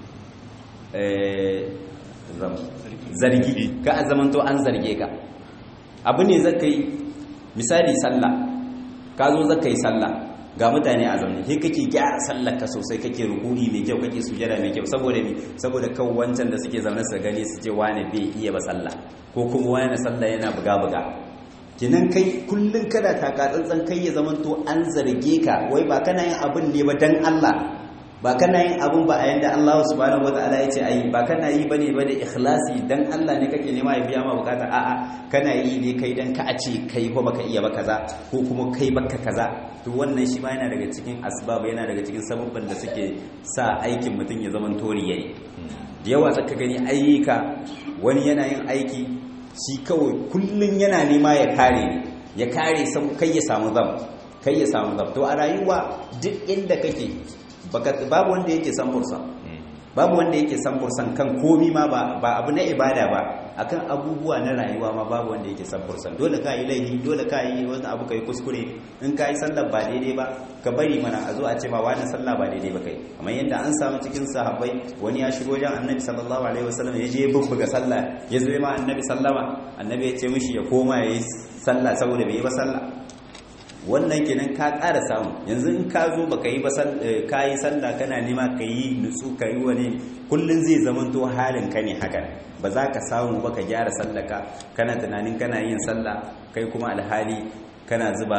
zargi ka a zamanto an zarge ka abu ne zaka yi misali sallah ka zo zaka yi sallah ga mutane a zaune sai kake gyara sallar ka sosai kake rukuni mai kyau kake sujada mai kyau saboda me saboda kan wancan da suke zaune su gani su ce wane bai iya ba sallah ko kuma wani sallah yana buga buga kinan kai kullun kada taka tsantsan kai ya zamanto an zarge ka wai ba kana yin abin ne ba dan Allah ba kana yin abun ba a yanda Allah subhanahu wataala ya ce ayi ba kana yi bane ba da ikhlasi dan Allah ne kake nema ya biya ma bukata a'a kana yi ne kai dan ka a ce kai ko baka iya ba kaza ko kuma kai baka kaza to wannan shi ma yana daga cikin asbab yana daga cikin sababban da suke sa aikin mutum ya zama tori yayi da yawa zaka gani ayyuka wani yana yin aiki shi kawai kullun yana nema ya kare ya kare kai ya samu zam kai ya samu zam to a rayuwa duk inda kake babu wanda yake san fursa babu wanda yake san fursan kan komi ma ba abu na ibada ba akan abubuwa na rayuwa ma babu wanda yake san fursan dole ka yi laifi dole ka yi wani abu kai kuskure in ka yi sallar ba daidai ba ka bari mana a zo a ce ma wani sallah ba daidai ba kai amma yadda an samu cikin sahabbai wani ya shigo wajen annabi sallallahu alaihi wasallam ya je ya bubbuga sallah ya zo ma annabi sallama annabi ya ce mishi ya koma ya yi sallah saboda bai yi ba sallah wannan kenan ka ƙara samu yanzu in ka zo baka yi ba ka yi sallah kana nema ka yi nutsu ka yi wani kullum zai zamanto halin ka ne haka ba za ka samu ba ka gyara sallaka kana tunanin kana yin sallah kai kuma alhali kana zuba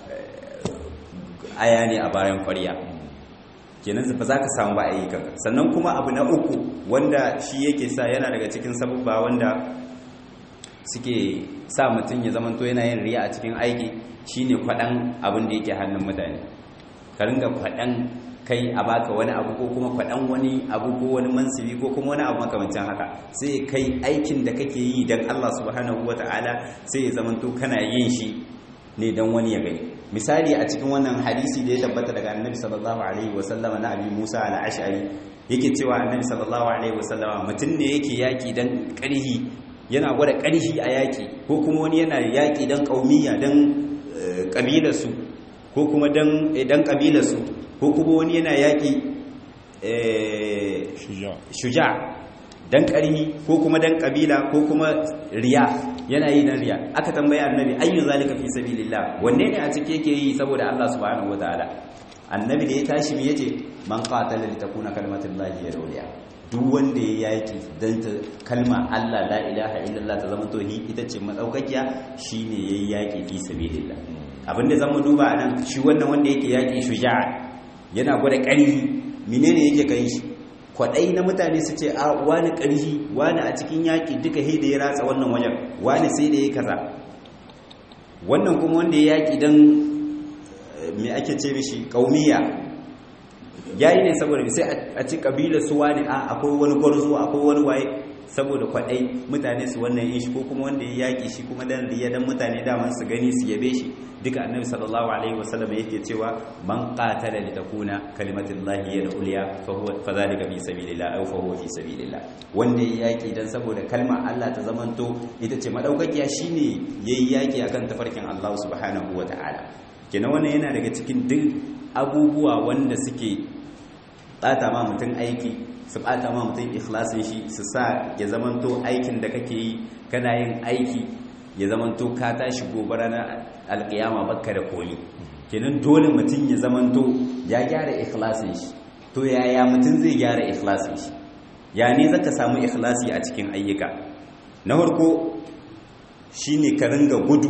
aya ne a bayan ƙwarya kenan ba za ka samu ba ayyukan sannan kuma abu na uku wanda shi yake sa yana daga cikin sabubba wanda suke sa mutum ya zamanto yana yin riya a cikin aiki shine kwaɗan abin da yake hannun mutane ka ringa kwaɗan kai a baka wani abu ko kuma kwaɗan wani abu ko wani mansibi ko kuma wani abu makamancin haka sai kai aikin da kake yi don Allah subhanahu wata'ala sai ya zamanto kana yin shi ne don wani ya gani misali a cikin wannan hadisi da ya tabbata daga annabi sallallahu alaihi wasallama na abi musa al-ash'ari yake cewa annabi sallallahu alaihi wasallama mutum ne yake yaki dan ƙarhi yana gwada ƙarhi a yaki ko kuma wani yana yaki dan ƙaumiya dan ƙabilarsu ko kuma dan dan ƙabilarsu ko kuma wani yana yaki shuja dan ƙarhi ko kuma dan ƙabila ko kuma riya yana yi dan riya aka tambaye annabi ayyu zalika fi sabilillah wanne ne a cike yake yi saboda Allah subhanahu wataala annabi da ya tashi me yace man qatala li takuna kalimatullahi ya dawliya duk wanda ya yaki dan ta kalma Allah la ilaha illallah ta zama tohi ita ce madaukakiya shine yayi yaki fi sabilillah abinda zamu duba anan shi wannan wanda yake yaki shuja'a yana gwada ƙarfi menene yake kai shi kwadai na mutane su ce a wani ƙarfi wani a cikin yaƙi duka he da ya ratsa wannan wajen wani sai da ya kaza wannan kuma wanda ya yaƙi don me ake ce mishi ƙaumiya ya yi ne saboda sai a ci ƙabilar su wani a akwai wani gwarzo akwai wani waye saboda kwadai mutane su wannan yin shi ko kuma wanda ya yaƙi shi kuma dan riya dan mutane daman su gani su yabe shi duka annabi sallallahu alaihi wasallam yake cewa man qatala li takuna kalimatullahi hiya al-ulya fa huwa fa zalika fi sabilillah aw fa huwa fi sabilillah wanda ya yaki dan saboda kalmar Allah ta zamanto ita ce madaukakiya shine yayi yaki akan tafarkin Allah subhanahu wataala kenan wannan yana daga cikin duk abubuwa wanda suke bata ma mutum aiki su bata ma mutum ikhlasin shi su sa ya zamanto aikin da kake yi kana yin aiki ya zamanto ka tashi gobe ranar alkiyama bakka da komi kenan dole mutum ya zamanto ya gyara ikhlasin shi to yaya mutum zai gyara ikhlasin shi ya ne zaka samu ikhlasi a cikin ayyuka na farko shine ka ringa gudu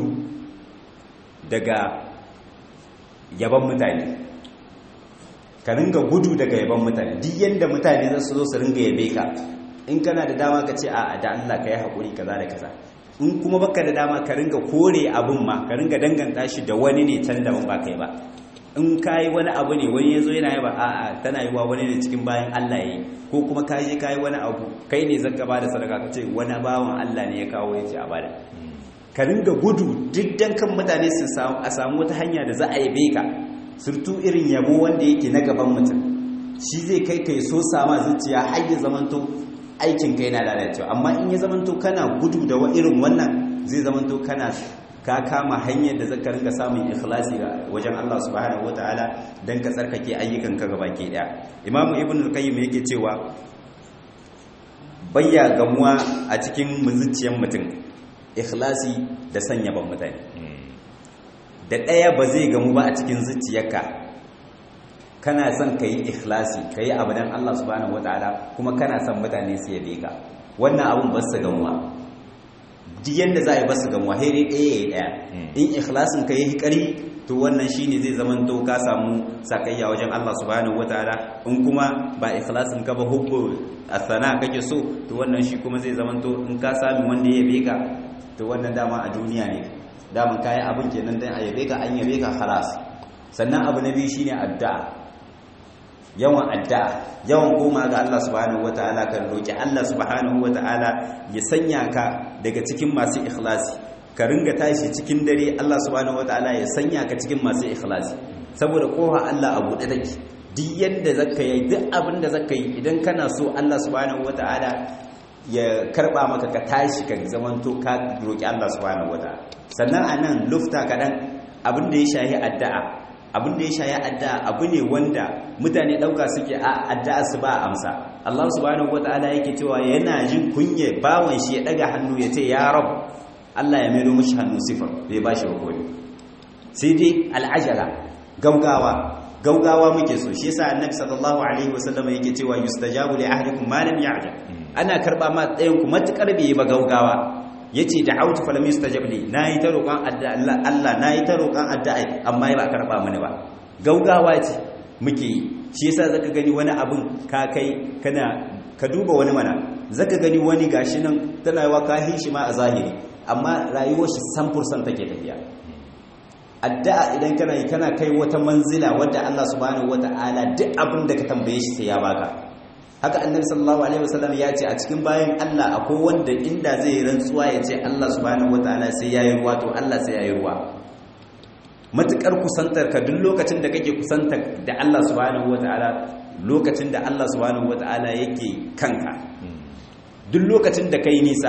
daga yaban mutane ka ringa gudu daga yaban mutane duk yanda mutane za su zo su ringa yabe ka in kana da dama ka ce a da Allah ka yi haƙuri kaza da kaza in kuma baka da dama ka ringa kore abun ma ka ringa danganta shi da wani ne can daban ba kai ba in ka yi wani abu ne wani ya zo yana yi ba a'a tana yi wa wani ne cikin bayan Allah ya yi ko kuma ka je ka yi wani abu kai ne zaka ba da sadaka ka ce wani bawan Allah ne ya kawo ya ce a bada ka ringa gudu duk dan kan mutane su samu a samu wata hanya da za a yabe ka surtu irin yabo wanda yake na gaban mutum shi zai kai kai so sama zuciya har ya zamanto aikin kai na lalacewa amma in ya zamanto kana gudu da wa irin wannan zai zamanto kana ka kama hanyar da zaka ringa samun ikhlasi ga wajen Allah subhanahu wataala dan ka tsarkake ayyukan ka gaba ke daya imamu ibn al-qayyim yake cewa bayya gamuwa a cikin zuciyar mutum ikhlasi da sanya ban mutane da ɗaya ba zai gamu ba a cikin zuciyarka kana son ka yi ikhlasi ka yi abu don Allah subhanahu wa ta'ala kuma kana son mutane su yabe ka wannan abun ba su gamuwa duk yadda za a yi ba su gamuwa hairi ɗaya ya yi ɗaya in ikhlasin ka yi ƙari to wannan shi ne zai zaman to ka samu sakayya wajen Allah subhanahu wa ta'ala in kuma ba ikhlasin ka ba hubbu a sana kake so to wannan shi kuma zai zaman to in ka sami wanda ya yabe ka to wannan dama a duniya ne daman kayan abin kenan dan a yabe ka an yabe ka halas sannan abu na biyu shine addu'a yawan addu'a yawan koma ga Allah subhanahu wataala kan roki Allah subhanahu wataala ya sanya ka daga cikin masu ikhlasi ka ringa tashi cikin dare Allah subhanahu wataala ya sanya ka cikin masu ikhlasi saboda kofa Allah a buɗe take duk yanda zaka yi duk abin da zaka yi idan kana so Allah subhanahu wataala ya karba maka ka tashi ka zamanto ka roki Allah subhanahu wataala sannan anan lufta kadan abin da ya shahi addu'a abin da ya shahi addu'a abu ne wanda mutane dauka suke a addu'a su ba amsa Allah subhanahu wataala yake cewa yana jin kunye bawon shi ya daga hannu ya ce ya rab Allah ya mero mishi hannu sifar bai bashi hukumi sai dai al'ajala gaugawa gaugawa muke so shi yasa annabi sallallahu alaihi wasallam yake cewa yustajabu li ahlikum ma lam ya'jal ana karba ma ɗayan ku matukar bai ba gaugawa yace da'awtu falam yustajab li nayi ta roƙon addu'a Allah nayi ta roƙon addu'a amma ba karba mini ba gaugawa ce muke yi shi yasa zaka gani wani abun ka kai kana ka duba wani mana zaka gani wani gashi nan tana yawa ka shi ma a zahiri amma rayuwar shi 100% take tafiya addu'a idan kana yi kana kai wata manzila wadda Allah subhanahu wata'ala duk abin da ka tambaye shi sai ya baka haka annabi sallallahu alaihi wasallam ya ce a cikin bayan Allah akwai wanda inda zai rantsuwa ya ce Allah subhanahu wata'ala sai yayi ruwa to Allah sai yayi ruwa matukar kusantar ka duk lokacin da kake kusantar da Allah subhanahu wata'ala lokacin da Allah subhanahu wata'ala yake kanka duk lokacin da kai nisa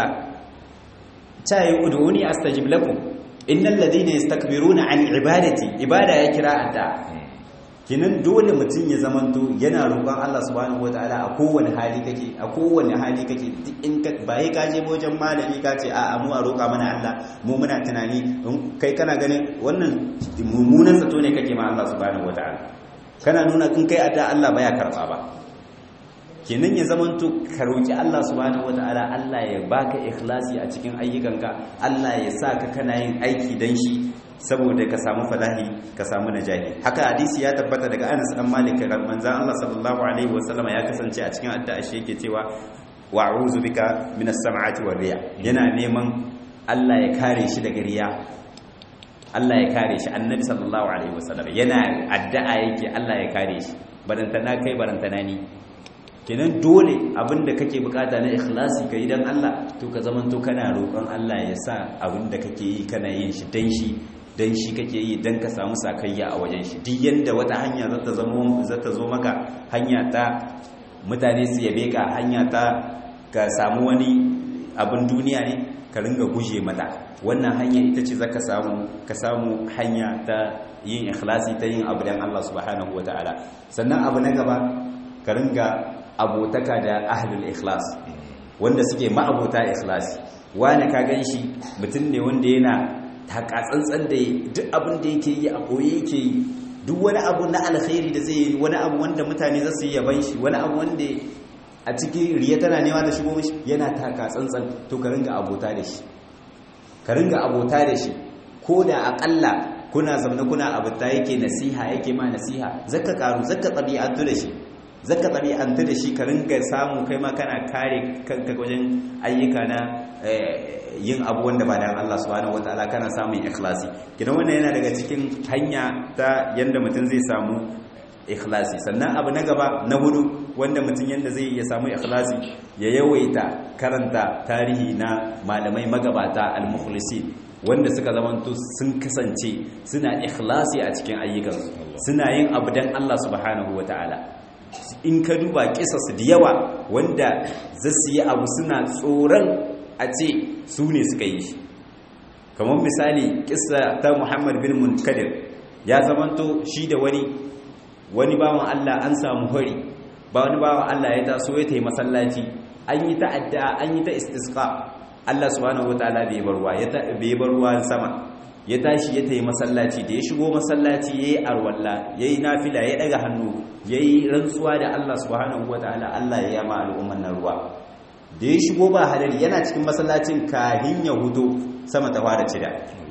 ta yi uduni astajib lakum innal ladina yastakbiruna an ibadati ibada ya kira adda kinan dole mutum ya zamanto yana roƙon Allah subhanahu wataala a kowane hali kake a kowane hali kake duk in ka bai ka je wajen malami ka ce a mu a roƙa mana Allah mu muna tunani kai kana ganin wannan mummunan zato ne kake ma Allah subhanahu wataala kana nuna in kai adda Allah baya karba ba kenan ya zamanto ka roki Allah subhanahu wataala Allah ya baka ikhlasi a cikin ayyukanka Allah ya sa ka kana yin aiki dan shi saboda ka samu falahi ka samu najahi haka hadisi ya tabbata daga Anas dan Malik manzon Allah sallallahu alaihi wasallam ya kasance a cikin addu'a shi yake cewa wa a'udhu bika minas sam'ati war riya yana neman Allah ya kare shi daga riya Allah ya kare shi annabi sallallahu alaihi wasallam yana addu'a yake Allah ya kare shi barantana kai barantana ni kenan dole abinda kake bukata na ikhlasi ka yi don Allah to ka zaman to kana roƙon Allah ya sa abinda kake yi kana yin shi dan shi dan shi kake yi dan ka samu sakayya a wajen shi duk yanda wata hanya za ta zama za ta zo maka hanya ta mutane su yabe ka hanya ta ka samu wani abin duniya ne ka ringa guje mata wannan hanya ita ce zaka samu ka samu hanya ta yin ikhlasi ta yin abu dan Allah subhanahu wataala sannan abu na gaba ka ringa abotaka da ahlul ikhlas wanda suke ma'abota ikhlasi wani ka ganshi mutum ne wanda yana takatsantsan da duk abin da yake yi a koye yake yi duk wani abu na alkhairi da zai yi wani abu wanda mutane za su yi yaban shi wani abu wanda a cikin riya tana nema da shigo mishi yana takatsantsan to ka ringa abota da shi ka ringa abota da shi ko da akalla kuna zamna kuna abuta yake nasiha yake ma nasiha zaka karu zaka tabi'atu da shi zaka tabi'antu da shi ka ringa samu kai ma kana kare kanka wajen ayyuka na yin abu wanda ba dan Allah subhanahu wataala kana samun ikhlasi kidan wannan yana daga cikin hanya ta yanda mutum zai samu ikhlasi sannan abu na gaba na hudu wanda mutum yanda zai ya samu ikhlasi ya yawaita karanta tarihi na malamai magabata al-mukhlisin wanda suka zamanto sun kasance suna ikhlasi a cikin ayyukansu suna yin abu dan Allah subhanahu wataala in ka duba kisasu da yawa wanda zasu yi abu suna tsoron a ce su ne suka yi shi kamar misali kisa ta muhammad bin munkadir ya zamanto shi da wani wani bawan allah an samu hori ba wani bawan allah ya taso ya ta yi masallaci an yi ta addu'a an yi ta istisqa allah subhanahu wataala bai bar ruwa bai bar ruwa sama ya tashi ya ta yi masallaci da ya shigo masallaci ya yi arwalla ya yi nafila ya daga hannu ya yi rantsuwa da allah subhanahu wataala allah ya yama al'umman nan ruwa da ya shigo ba halari yana cikin masallacin kahin ya hudo sama ta fara cida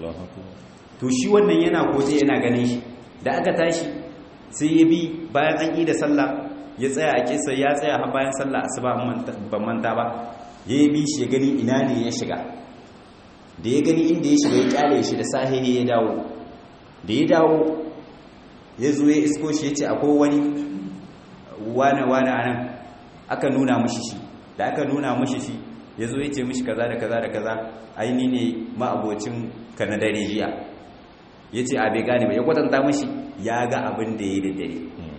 to shi wannan yana koje yana ganin shi da aka tashi sai ya bi bayan an yi da sallah ya tsaya a kisa ya tsaya har bayan sallah asuba ban manta ba ya bi shi ya gani ina ne ya shiga da ya gani inda ya shiga ya kyale shi da sahihi ya dawo da ya dawo ya zo ya isko shi ya ce akwai wani wane wane anan aka nuna mushi shi da aka nuna mashi shi ya zo ya ce mashi kaza da kaza da kaza aini ne ma'abocin ka na dare jiya ya ce a bai gane ba ya kwatanta mashi ya ga abin da ya yi da dare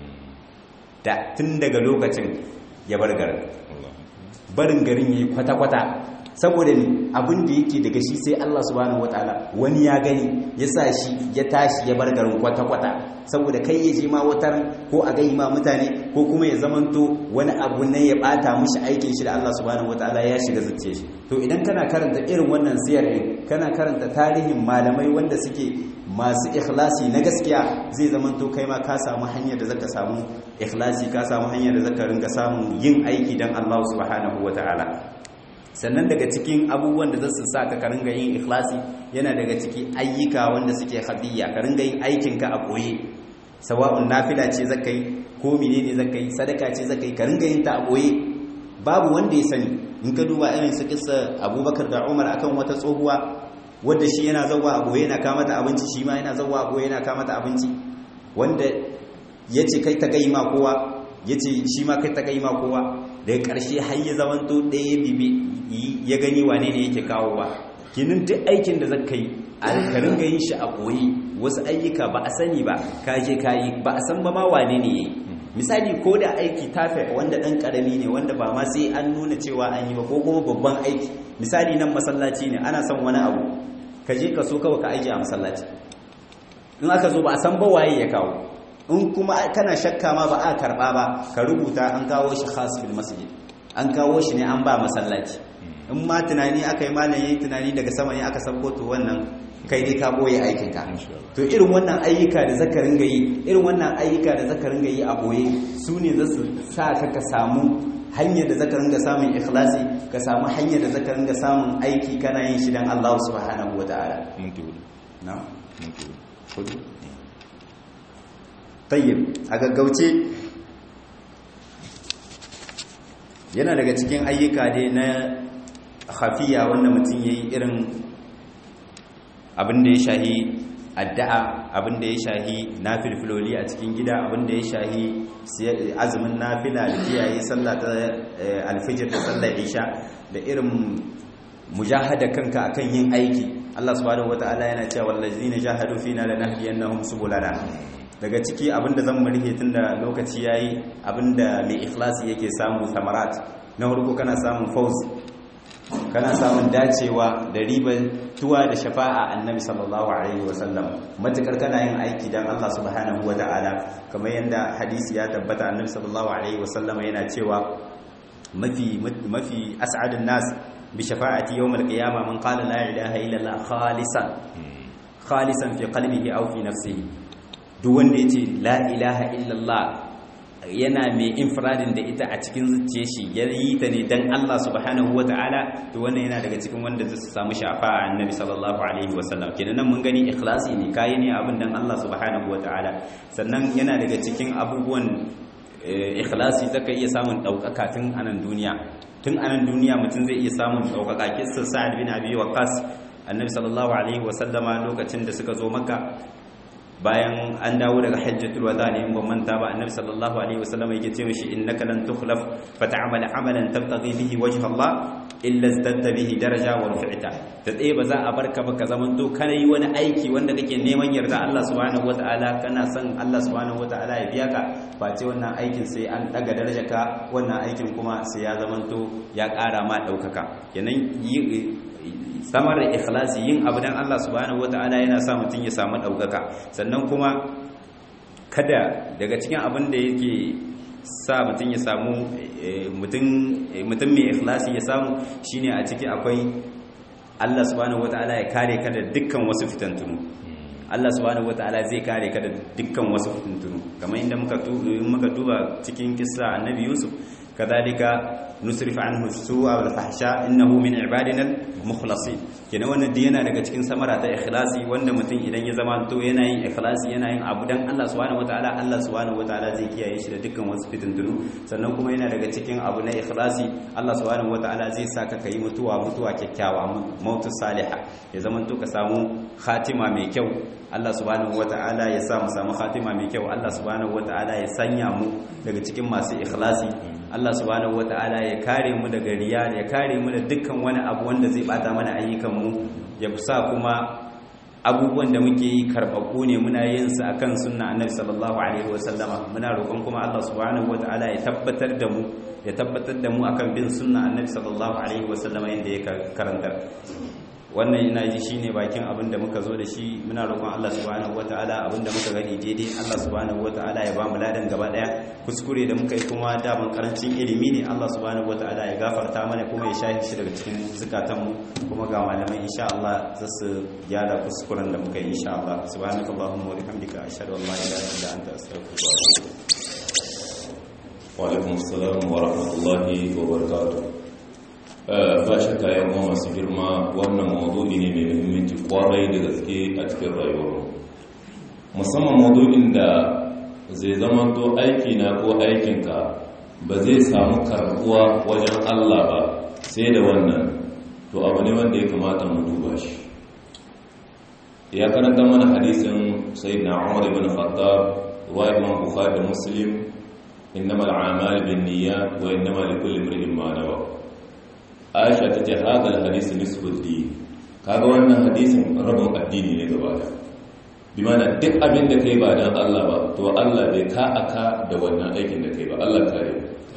da tun daga lokacin ya bar garin barin garin ya yi kwata-kwata saboda ne abin da yake daga shi sai Allah subhanahu wataala wani ya gani ya sa shi ya tashi ya bar garin kwata-kwata saboda kai ya je ma watar ko a gai ma mutane ko kuma ya zamanto wani abu ne ya bata mishi aikin shi da Allah subhanahu wataala ya shiga zuciya shi to idan kana karanta irin wannan siyar din kana karanta tarihin malamai wanda suke masu ikhlasi na gaskiya zai zama to kai ma ka samu hanyar da zaka samu ikhlasi ka samu hanyar da zaka ringa samun yin aiki dan Allah subhanahu wataala sannan daga cikin abubuwan da zasu sa ka ringa yin ikhlasi yana daga ciki ayyuka wanda suke habiyya ka ringa yin aikin ka a koye sawa'un nafila ce zaka yi ko menene zaka yi sadaka ce zaka yi ka ringa yin ta a koye babu wanda ya sani in ka duba irin su kissa Abubakar da Umar akan wata tsohuwa wadda shi yana zauwa a goye yana kama ta abinci shi ma yana zauwa a goye yana kama ta abinci wanda ya ce kai ta gai ma kowa ya ce shi ma kai ta gai ma kowa daga ƙarshe har ya zamanto ɗaya bibi ya gani wane ne yake kawowa kinin duk aikin da zaka yi a ka ringa yin shi a koyi wasu ayyuka ba a sani ba ka je ka yi ba a san ba ma wane ne yayi misali ko da aiki tafe wanda ɗan ƙarami ne wanda ba ma sai an nuna cewa an yi ba ko kuma babban aiki misali nan masallaci ne ana son wani abu ka je ka so kawai ka aiki a masallaci in aka zo ba a san ba waye ya kawo in kuma kana shakka ma ba a karba ba ka rubuta an kawo shi khas bil masjid an kawo shi ne an ba masallaci in ma tunani aka yi malam yayi tunani daga sama ne aka sabko to wannan kai dai ka boye aikin ka to irin wannan ayyuka da zaka ringa yi irin wannan ayyuka da zaka ringa yi a boye su ne za su sa ka ka samu hanyar da zaka ringa samun ikhlasi ka samu hanyar da zaka ringa samun aiki kana yin shi dan Allah subhanahu wataala minti hudu na minti hudu hudu tayyib a gaggauce yana daga cikin ayyuka dai na khafiya wanda mutum yayi irin abin da ya shahi addu'a abin da ya shahi nafilfiloli a cikin gida abin da ya shahi azumin nafila da kiyaye sallah ta alfijir da sallar isha da irin mujahada kanka akan yin aiki Allah subhanahu wataala yana cewa wallazina jahadu fina lanahdiyannahum subulana daga ciki abinda zan murhe tunda lokaci yayi abinda mai ikhlasi yake samu samarat na farko kana samun fauz kana samun dacewa da ribar tuwa da shafa'a annabi sallallahu alaihi wasallam matukar kana yin aiki dan Allah subhanahu wataala kamar yanda hadisi ya tabbata annabi sallallahu alaihi wasallam yana cewa mafi mafi as'adun nas bi shafa'ati yawm al-qiyamah man qala la ilaha illa Allah khalisan khalisan fi qalbihi aw fi nafsihi duk wanda yace la ilaha illa Allah yana mai infradin da ita a cikin zuciya shi ya yi ta ne don Allah subhanahu wa ta'ala to wannan yana daga cikin wanda zai samu shafa a annabi sallallahu alaihi wasallam kenan nan mun gani ikhlasi ne kayi ne abin don Allah subhanahu wa ta'ala sannan yana daga cikin abubuwan ikhlasi zaka iya samun ɗaukaka tun anan duniya tun anan duniya mutum zai iya samun ɗaukaka kissa sa'ad bin abi waqas annabi sallallahu alaihi wasallama lokacin da suka zo makka bayan an dawo daga hajjatul wada ne in ban manta ba annabi sallallahu alaihi wasallam yake ce mishi innaka lan tukhlaf fa ta'mal amalan tabtaghi bihi wajha Allah illa zadda bihi daraja wa rufi'ta da tsaye ba za a barka ba ka zaman to kana yi wani aiki wanda kake neman yarda Allah subhanahu wataala kana son Allah subhanahu wataala ya biya ka ba ce wannan aikin sai an daga darajarka wannan aikin kuma sai ya zaman to ya ƙara ma daukaka kenan samar da ikhlasi yin abu dan Allah subhanahu wataala yana sa mutum ya samu daukaka sannan kuma kada daga cikin abin da yake sa mutum ya samu mutum mai ikhlasi ya samu shine a ciki akwai Allah subhanahu wataala ya kare ka da dukkan wasu fitantunu Allah subhanahu wataala zai kare ka da dukkan wasu fitantunu kamar inda muka muka duba cikin kissa annabi Yusuf kadhalika nusrif anhu su'a wal fahsha innahu min ibadina al mukhlasin kenan wannan dai yana daga cikin samara ta ikhlasi wanda mutum idan ya zama to yana yin ikhlasi yana yin abu dan Allah subhanahu wataala Allah subhanahu wataala zai kiyaye shi da dukkan wasu fitintunu sannan kuma yana daga cikin abu na ikhlasi Allah subhanahu wataala zai saka kai mutuwa mutuwa kyakkyawa mautu salihah ya zama to ka samu khatima mai kyau Allah subhanahu wataala ya sa mu samu khatima mai kyau Allah subhanahu wataala ya sanya mu daga cikin masu ikhlasi Allah subhanahu wata'ala ya kare mu daga riya ya kare mu da dukkan wani abu wanda zai bata mana ayyukan mu ya sa kuma abubuwan da muke yi karbabu ne muna yin su akan sunna annabi sallallahu alaihi wasallama muna roƙon kuma Allah subhanahu wata'ala ya tabbatar da mu ya tabbatar da mu akan bin sunna annabi sallallahu alaihi wasallama yanda ya karantar wannan ina ji shine bakin abin da muka zo da shi muna roƙon Allah subhanahu wataala abin da muka gani daidai Allah subhanahu wataala ya bamu ladan gaba daya kuskure da muka yi kuma daban karancin ilimi ne Allah subhanahu wataala ya gafarta mana kuma ya shahi shi daga cikin zukatan mu kuma ga malamai insha Allah za su gyara kuskuren da muka yi insha Allah subhanakallahumma wa bihamdika ashhadu an la ilaha illa anta astaghfiruka wa atubu wa alaikum assalam wa rahmatullahi wa barakatuh ba shakka yan uwa masu girma wannan mawdu'i ne mai muhimmanci kwarai da gaske a cikin rayuwar musamman mawdu'in da zai zama to aiki na ko aikinka ba zai samu karbuwa wajen Allah ba sai da wannan to abu ne wanda ya kamata mu duba shi ya karanta mana hadisin sayyidina Umar ibn Khattab wa Imam Bukhari da Muslim innamal a'malu binniyat wa innamal likulli imrin ma nawa aisha ta ce hadal hadisi nisful din kaga wannan hadisin rabin addini ne gaba da bi mana duk abin da kai ba dan Allah ba to Allah bai ka aka da wannan aikin da kai ba Allah kare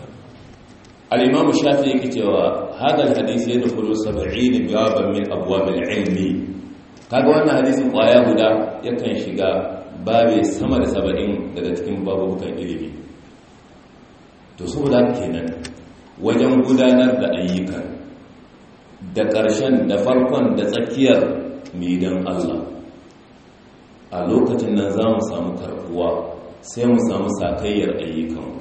al-imam shafi yake cewa hadal hadisi yadkhulu 70 baban min abwab al-ilmi kaga wannan hadisin kwaya guda yakan shiga babe sama da 70 daga cikin babukan ilimi to saboda kenan wajen gudanar da ayyukan da ƙarshen da farkon da tsakiyar midan Allah a lokacin nan za mu samu karbuwa sai mu samu sakayyar ayyukan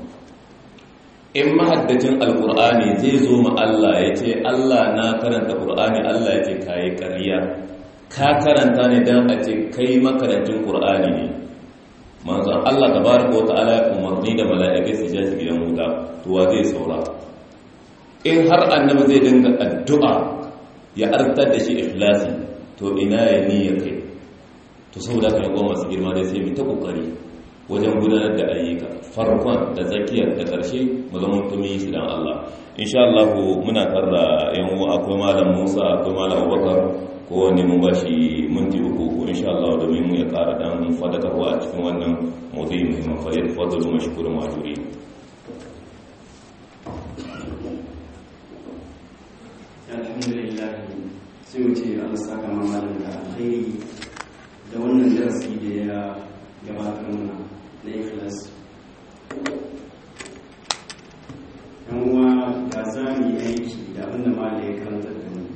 in mahaddacin alkur'ani zai zo ma Allah ya ce Allah na karanta ƙur'ani Allah ya ce kayi ƙarya ka karanta ne don a ce kai makarantin ƙur'ani ne manzon Allah tabaraka wa ta'ala ya umarni da mala'ikai su ja gidan wuta to wa zai saura in har annabi zai dinga addu'a ya artar da shi ikhlasi to ina ya niyya kai to saboda kan yawan masu girma dai sai mu ta kokari wajen gudanar da ayyuka farkon da tsakiyar da ƙarshe mu zama tumi su dan Allah insha Allah muna tarra yan uwa akwai malam Musa akwai malam Abubakar ko wani mun bashi minti uku ko insha Allah domin mu ya ƙara dan fadakarwa a cikin wannan mawdu'i muhimmin fa yadfadalu mashkurun majurin alhamdulillah sai wuce an saka mamalin da alkhairi da wannan darasi da ya gabatar mana na ikhlas yan uwa ga za mu yi aiki da abinda mala ya karanta da mu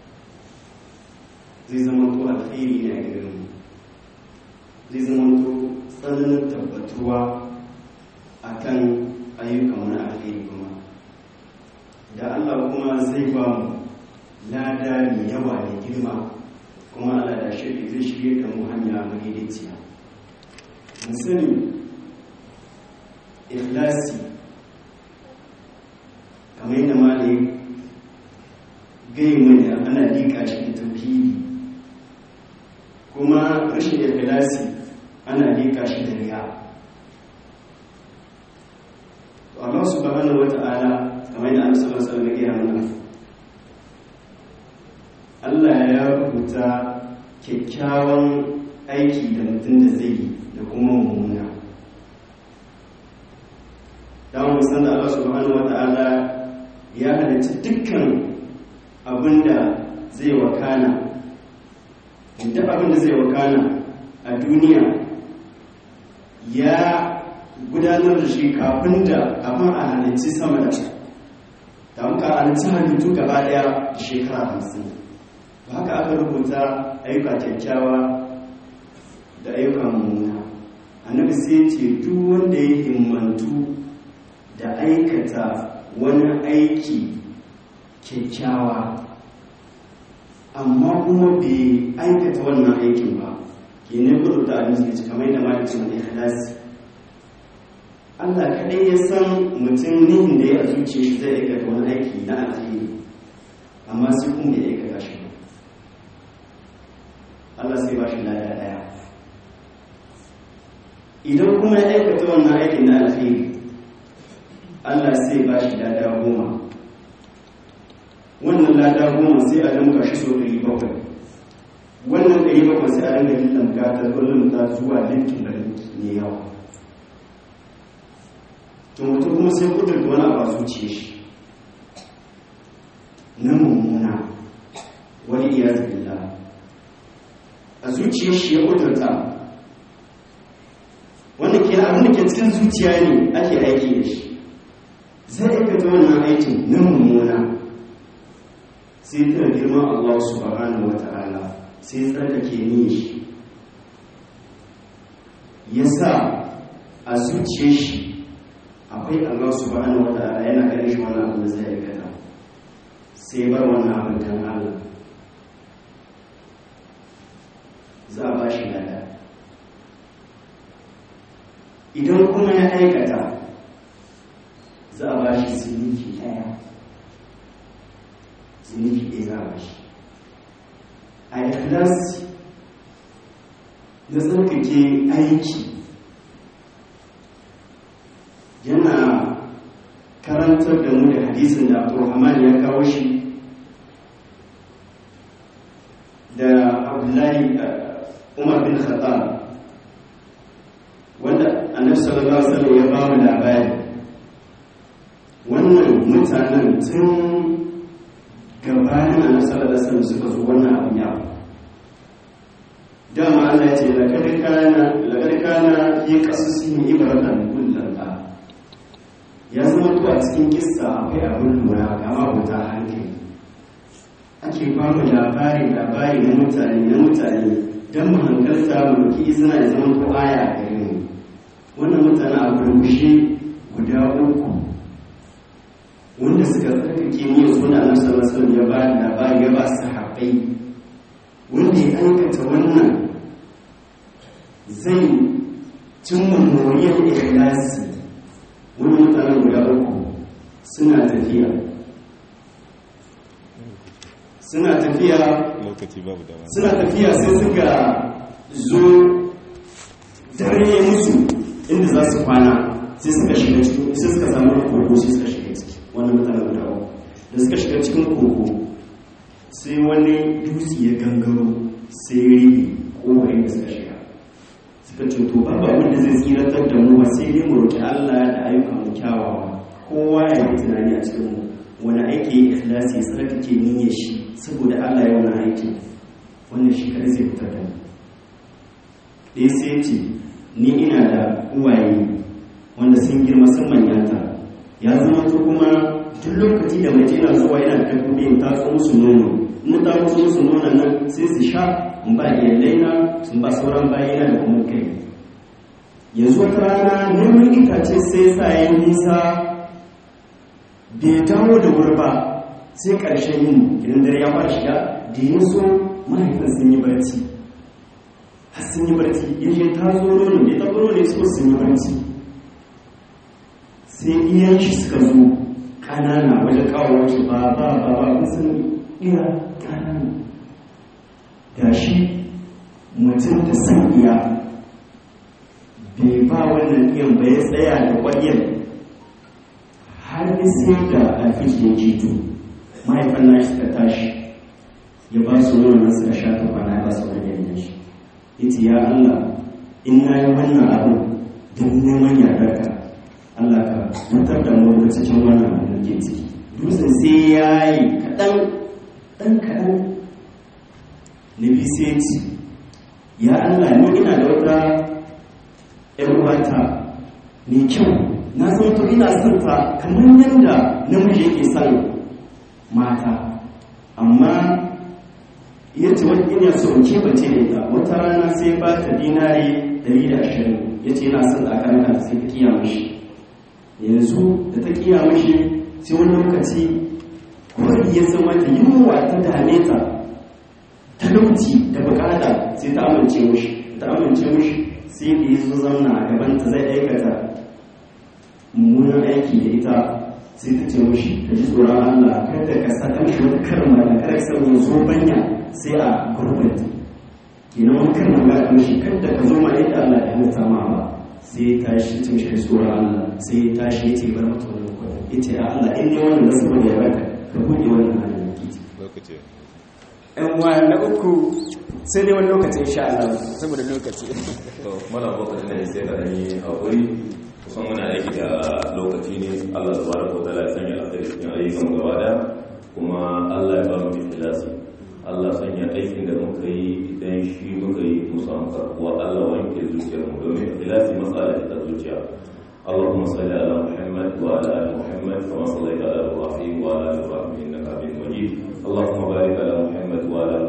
zai zama to alkhairi ne a gare mu zai zama to tsananin tabbatuwa akan ayyukan wani alkhairi kuma da Allah kuma zai ba mu lada mai yawa da girma kuma Allah da shirya zai shirya da mu hanya madaidaiciya mu sani ikhlasi kamar yadda malai gai mana ana dika shi da tauhidi kuma rashin ikhlasi ana dika shi da riya to Allah subhanahu wata'ala kamar yadda Annabi sallallahu alaihi wasallam ya mana Allah ya rubuta kyakkyawan aiki da mutum da zai yi da kuma mummuna don musan da Allah subhanahu wa ta'ala ya halarci dukkan abinda zai wakana duk abinda zai wakana a duniya ya gudanar da shi kafin da abin a halarci sama da ta muka halarci halittu gaba daya da shekara hamsin ba haka aka rubuta ayyuka kyakkyawa da ayyukan mummuna annabi sai ce duk wanda ya himmantu da aikata wani aiki kyakkyawa amma kuma bai aikata wannan aikin ba ke ne kudu da abin suke kamar yadda malikin mai halasi Allah kaɗai ya san mutum nihin da ya zuce shi zai aikata wani aiki na alheri amma sai kuma bai aikata shi ba Allah sai ba shi lada ɗaya idan kuma ya aikata wannan aikin na alheri Allah sai ba shi lada goma wannan lada goma sai a lamka shi so ɗari bakwai wannan ɗari bakwai sai a ringa lamka ta kullum ta zuwa linkin da ne yawa to mutum kuma sai kudurta wani abu a zuciya shi na mummuna wani iya zubilla a zuciyar shi ya kudurta wanda ke abin da ke cikin zuciya ne ake aiki da shi zai aikata wannan aikin na mummuna sai ta girman Allah subhanahu wa ta'ala sai tsarkake ni shi ya sa a zuciyar shi akwai Allah subhanahu wa ta'ala yana ganin shi wannan abin da zai aikata sai bar wannan abin dan Allah za a ba shi lada idan kuma ya aikata za a ba shi zunubi ɗaya zunubi ɗaya za a ba shi a ikhlasi na tsarkake aiki yana karantar da mu da hadisin da abdulrahman ya kawo shi da abdullahi umar bin khattab wanda annabi sallallahu alaihi wasallam ya ba mu labari wannan mutanen tun gabanin annabi sallallahu alaihi wasallam suka zo wannan abin ya dama Allah ya ce laqad kana laqad kana fi qasasihim ibratan kullal ya zama to a cikin kissa akwai abin lura ga mabuta hankali ake ba mu labari labari na mutane na mutane don mu hankalta mu doki izina ya zama ko aya a gare mu wannan mutane a gurgushe guda uku wanda suka tsarkake ni ya suna na sallallahu ya ba da labari ya ba su haɓai wanda ya aikata wannan zai cimma moriyar ikhlasi wani mutane guda uku suna tafiya suna tafiya lokaci babu dama suna tafiya sai suka zo dare musu inda za su kwana sai suka shiga cikin sai suka samu kogo sai suka shiga ciki wannan mutane guda uku da suka shiga cikin kogo sai wani dutse ya gangaro sai ya ribi kowarin da suka shiga suka ce to babu abin da zai tsiratar da mu ba sai dai mu roki Allah da ayyukan mu kyawawa kowa ya yi tunani a cikin mu wani aiki ya ikhlasi ya tsarkake niyyar shi saboda Allah ya wani aiki wannan shi kadai zai fitar da mu ɗaya sai ce ni ina da uwaye wanda sun girma sun manyanta ya zama to kuma duk lokaci da mace na zuwa yana da dabbobi in tatso musu nono in ta tatso musu nonon nan sai su sha in ba iyalai na sun ba sauran bayina da kuma kai yanzu wata rana neman itace sai sa ya nisa bai dawo da wuri ba sai ƙarshen yin gidan dare ya fara shiga da yin so mahaifin sun yi barci har sun yi barci ya ce ta zo nono ne ta zo ne so sun yi barci sai iyan shi suka zo ƙanana wajen kawo shi ba ba ba ba kun san iya ƙanana ga shi mutum da san iya bai ba wannan iyan ba ya tsaya da ƙwaryar har sai da alfiji ya jito mahaifan nashi suka tashi ya ba su nonon suka sha ta kwana ya ba su wani yanyan shi ya ce ya Allah in na yi wannan abu don neman yardarka Allah ka mutar da mu daga cikin wannan abin da ke ciki dutsen sai ya yi kaɗan ɗan kaɗan na bi sai ce ya Allah ni ina da wata ‘yan uwata mai kyau na san to ina son ta kamar yadda namiji yake son mata amma ya ce wani ina so in kebace da ita wata rana sai ba ta dinari 120 ya ce yana son tsakarka sai ta kiya mashi yanzu da ta kiya mashi sai wani lokaci kwari ya zama ta yunwa ta dame ta talauci da bukata sai ta amince mashi ta amince mashi sai da ya zo zauna a gabanta zai aikata mummunan aiki da ita sai ta ce mashi ka ji tsoron Allah kada ka sa ta mashi wata karma da kada ka sanya zo banya sai a gurbin kenan wani karma ga ta mashi kada ka zo ma yadda Allah ya halitta ma ba sai ya tashi ta mashi tsoron Allah sai ya tashi ya ce bar mata wannan kwadon ya ce Allah in ne wannan da saboda ya baka ka buɗe wannan halin da ke lokaci yan uwa na uku sai dai wani lokaci insha Allah saboda lokaci to mana baka ne sai ka yi hakuri kusan muna aiki da lokaci ne Allah subhanahu wa ta'ala ya sanya alkhairi cikin ayyukan gaba da kuma Allah ya ba mu ikhlasi Allah sanya aikin da muka yi idan shi muka yi musamman karkuwa Allah wanke zuciyarmu domin ikhlasi matsala ta zuciya اللهم صل على محمد وعلى ال محمد كما صليت على ابراهيم وعلى ال ابراهيم انك حميد مجيد اللهم بارك على محمد وعلى ال